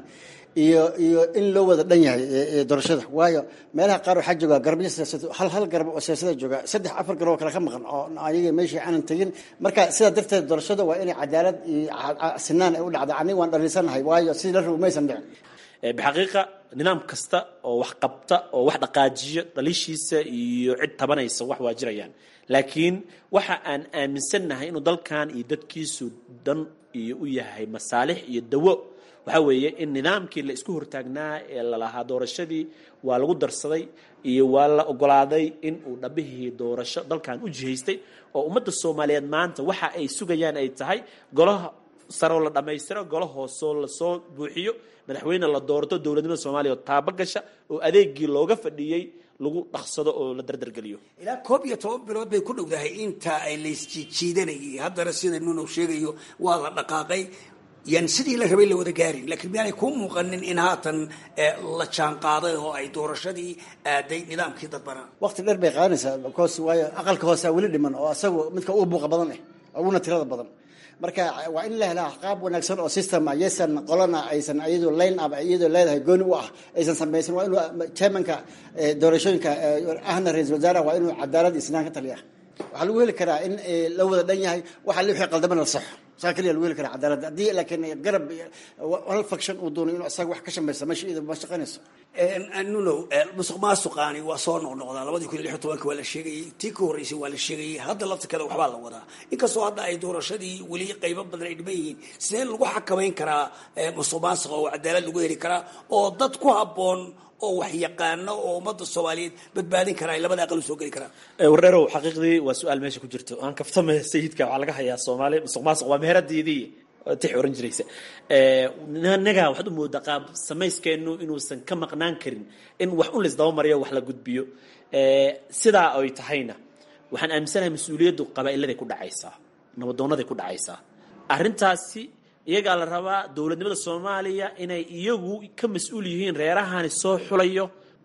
[SPEAKER 23] iyo iyo in loo wada dhan yahay doorashada waayo meelaha qaar waxaa jooga garabyo siyaasad hal hal garab oo siyaasada jooga saddex afar garab oo kale ka maqan oo ayaga meeshii aanan tegin marka sidaa darteed doorashada waa inay cadaalad iyo sinaan ay u dhacda aniga waan dhalinsanahay waayo sidii la rabo maysan dhicin
[SPEAKER 22] bixaqiiqa nidaam kasta oo wax qabta oo wax dhaqaajiyo dhaliishiisa iyo cid tabanaysa wax waa jirayaan laakiin waxa aan aaminsannahay inuu dalkan iyo dadkiisu dan iyo u yahay masaalix iyo dawo waxaa weeye in nidaamkii la isku hortaagnaa ee lalahaa doorashadii waa lagu darsaday iyo waa la ogolaaday in uu dhabihii doorasho dalkan u jihaystay oo ummadda soomaaliyeed maanta waxa ay sugayaan ay tahay golaha saroo la dhammaystiro golo hoosoo lasoo buuxiyo madaxweyne la doorto dowladnimada soomaaliya oo taaba gasha oo adeegii looga fadhiyey lagu dhaqsado oo la dardargeliyo
[SPEAKER 5] ilaa koob iyo toban bilood bay ku dhowdahay inta ay laysjiijiidanayay haddana sida nunow sheegayo waa la dhaqaaqay yan sidii la rabay la wada gaarin laakiin miyaanay kuu muuqanin in haatan la jaan qaaday oo ay doorashadii aaday nidaamkii dadbanaa
[SPEAKER 23] waqti dheer bay qaadanaysaa because waayo aqalka hoosaa weli dhiman oo asagu midka ugu buuqa badan eh uguna tirada badan marka waa in la helaa qaab wanaagsan oo system ah yaysan qolana aysan iyadoo line up iyadoo leedahay gooni u ah aysan samaysan waa inuu chairmanka doorashooyinka ahna ra-isul wasaaraha waa inuu cadaalad iyo sinaan ka taliya waxaa lagu heli karaa in la wada dhan yahay waxa wixii qaldamana la saxo saa keliya lagu heli karaa cadaalad haddii laakiin garab hal faction uu doono inuu isaga wax ka shamaysa meesha iyada ma shaqaynayso
[SPEAKER 5] nunow musuq maasuqaani waa soo noqnoqdaa labadii kun iyo lix iyo tobanka waa la sheegayey tii ka horreysay waa la sheegayey hadda laftirkeeda waxbaa la wadaa inkastoo hadda ay doorashadii weli qaybo badan ay dhiman yihiin sidee lagu xakamayn karaa musuq maasuqa oo cadaalad lagu heli karaa oo dad ku habboon oo wax yaqaano oo ummadda soomaaliyeed badbaadin karaa ay labada aqal u soo geli karaan
[SPEAKER 22] wardheerow xaqiiqdii waa su-aal meesha ku jirto aan kaftama sayidka waxaa laga hayaa soomaali musuq maasuq waa meheradiidii tix oran jiraysa naga waxaad u moodaa qaab samayskeenu inuusan ka maqnaan karin in wax un laisdaba mariyo wax la gudbiyo sidaa ay tahayna waxaan aaminsanahay mas-uuliyaddu qabaa'iladay ku dhacaysaa nabadoonaday ku dhacaysaa arrintaasi iyagaa la rabaa dowladnimada soomaaliya inay iyagu ka mas-uul yihiin reerahani soo xulayo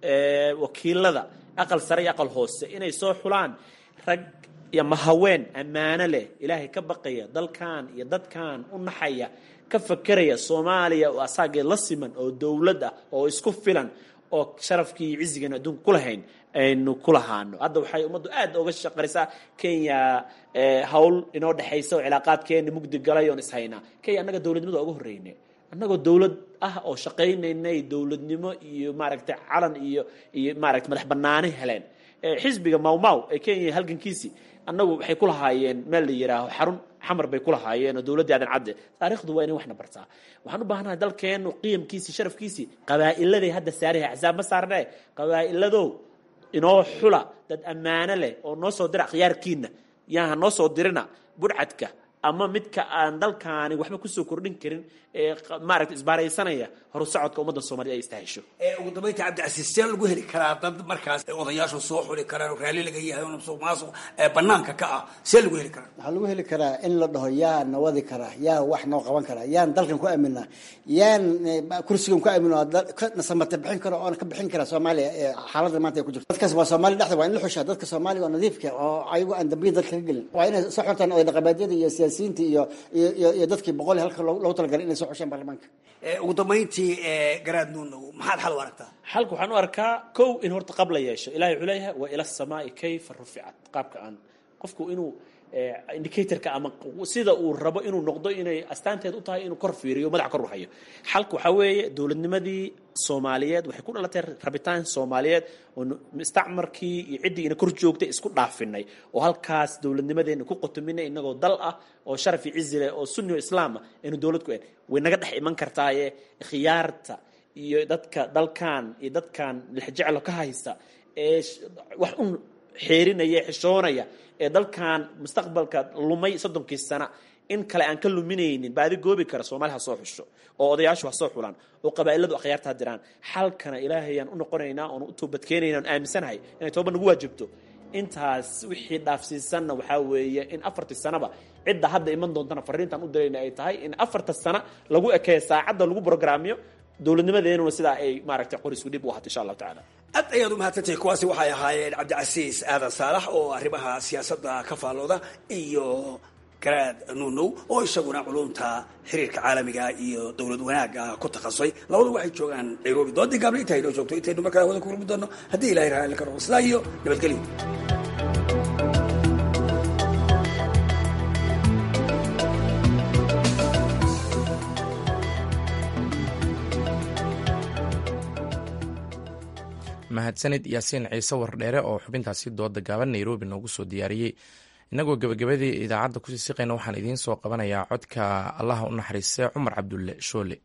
[SPEAKER 22] wakiilada aqal sare iyo aqal hoose inay soo xulaan rag iyo mahaween ammaano leh ilaahay ka baqaya dalkan iyo dadkan u naxaya ka fakeraya soomaaliya oo asaageed la siman oo dowlad ah oo isku filan oo sharafkii iyo cizigeenu adduunka ku lahayn aynu ku lahaano hadda waxay ummaddu aad oga shaqarisaa kenya hawl inoo dhexaysa oo cilaaqaadkeena mugdi galay oon ishaynaa kenya annaga dowladnimada uga horreyne annagoo dowlad ah oo shaqaynaynay dowladnimo iyo maaragtay calan iyo iyo maaragtay madax banaani heleen xisbiga mawmaw ee kenya halgankiisii annagu waxay ku lahaayeen meel la yidhaaho xarun xamar bay ku lahaayeen oo dowladdii aadan cadde taariikhdu waa inay waxna bartaa waxaan u baahanahay dalkeennu qiyamkiisii sharafkiisii qabaa'iladay hadda saariha axsaab ma saarnee qabaa'iladow inoo xula dad ammaano leh oo noo soo dira akhyaarkiina yaaha noo soo dirina budhcadka ama midka aan dalkaani waxba kusoo kordhin karin ee maaragta isbaaraysanaya horu socodka ummadda soomaaliyed ay istahesho
[SPEAKER 5] ugu dambaynta cabdicasiis see lagu heli karaa dad markaas odayaashu soo xuli karaan oo raalli laga yahay oo musuq maasuq banaanka ka ah see lagu heli karaa
[SPEAKER 23] waxaa lagu heli karaa in la dhaho yaa na wadi karaa yaa wax noo qaban karaa yaan dalkan ku aaminaa yaan kursigan ku aamino na samata bixin karo oona ka bixin kara soomaaliya xaaladda maanta ay ku jirto dadkaas waa soomaaliya dhexda waa in la xushaa dadka soomaaliga oo nadiifka oo ayagu aan dambiya dalka ka gelin waa inay soo xortaan oday dhaqameedyada iyo siyaasiyiinta iyo iyo iyo dadkii boqol halka loogu talagalay inay soo xushaan baarlamaanka
[SPEAKER 5] ugu dambayntii garaad nuunow maxaad xal u aragtaa
[SPEAKER 22] xalka waxaan u arkaa kow in horta qab la yeesho ilahay wuxuu leeyahay wa ila samaai kayfa ruficat qaabka aan qofku inuu indicatorka ama sida uu rabo inuu noqdo inay astaanteed u tahay inuu kor fiiriyo madax kor u hayo xalka waxaa weeye dowladnimadii soomaaliyeed waxay ku dhalatay rabitaan soomaaliyeed oo mustacmarkii iyo ciddii ina kor joogtay isku dhaafinay oo halkaas dowladnimadeena ku qotominay inagoo dal ah oo sharaf iyo cizi leh oo sunni o islaam ah aynu dowlad ku en way naga dhex iman kartaaye khiyaarta iyo dadka dalkan iyo dadkan lixjeclo ka haysta ee wax un xeerinaya xishoonaya ee dalkan mustaqbalka lumay soddonkii sana in kale aan ka luminaynin baadi goobi kara soomaali ha soo xusho oo odayaashu ha soo xulaan oo qabaa'iladu akhyaarta ha diraan xalkana ilaahayaan u noqonaynaa oon u toobadkeenayna on aaminsanahay inay tooba nagu waajibto intaas wixii dhaafsiisanna waxaa weeye in afartii sanaba cidda hadda iman doontana fariintaan u dirayna ay tahay in afarta sana lagu ekeeyo saacadda lagu brograamiyo dowladnimadeenuna sidaa ay maaragtay qorisku dhib u ahato insha allahu tacaala
[SPEAKER 5] aad ayaad u mahadsantahay kuwaasi waxay ahaayeen cabdicasiis aadan saalax oo arrimaha siyaasadda ka faallooda iyo garaad nuunow oo isaguna culumta xiriirka caalamiga iyo dowlad wanaagga ku takhasusay labadu waxay joogaan nairobi doodii gaabna intaa inoo joogto intaynu mar kale wada ku kulmi doono haddii ilahay raali ka noqo sidaa iyo nabadgelyo
[SPEAKER 1] mahadsanid yaasiin ciise wardheere oo xubintaasi dooda gaaban nairobi noogu soo diyaariyey inagoo gebagabadii idaacadda kusii siqayna waxaan idiin soo qabanayaa codka allaha u naxariistay cumar cabdulle shoole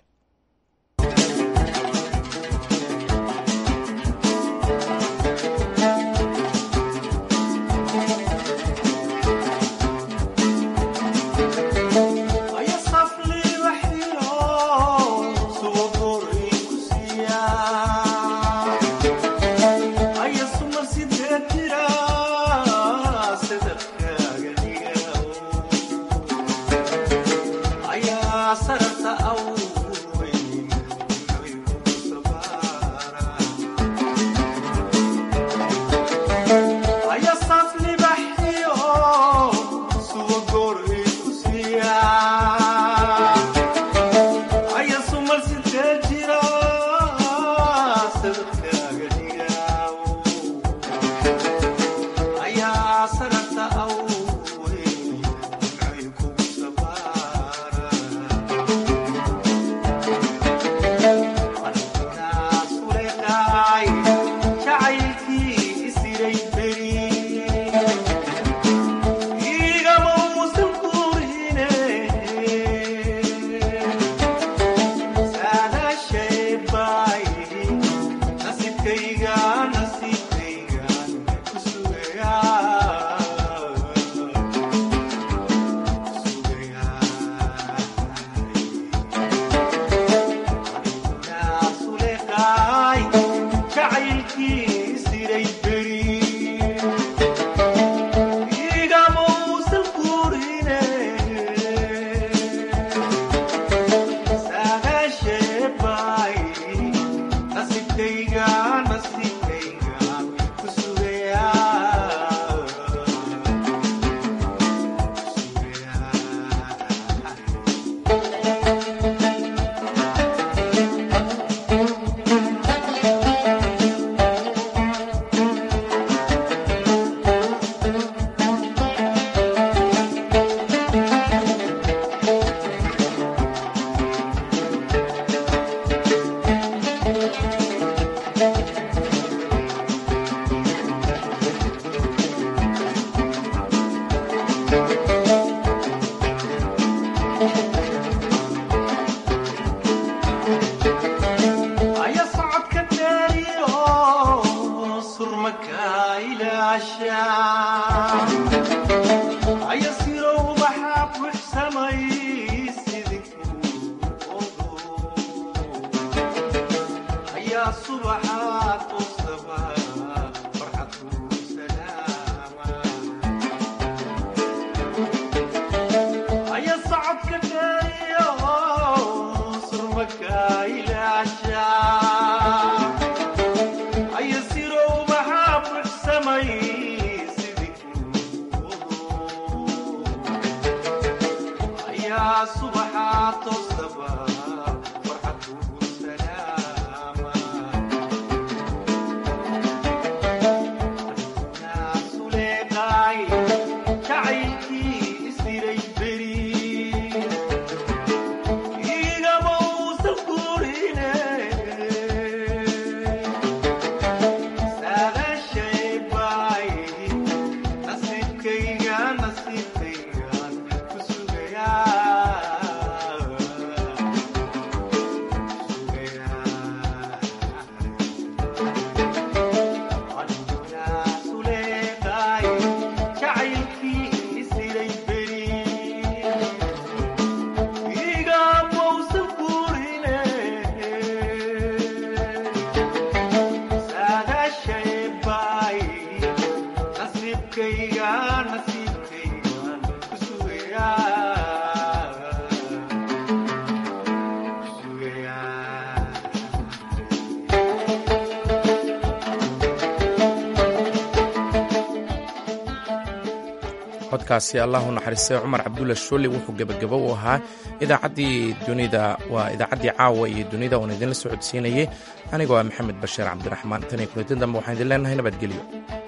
[SPEAKER 1] codkaasi allahu naxariistay cumar cabdulla shooli wuxuu gebagabo u ahaa idaacaddii dunida waa idaacaddii caawa iyo dunida uun idinla socodsiinayay anigoo ah maxamed bashiir cabdiraxmaan tan iyo kuleetin dambe waxaan idin leenahay nabadgelyo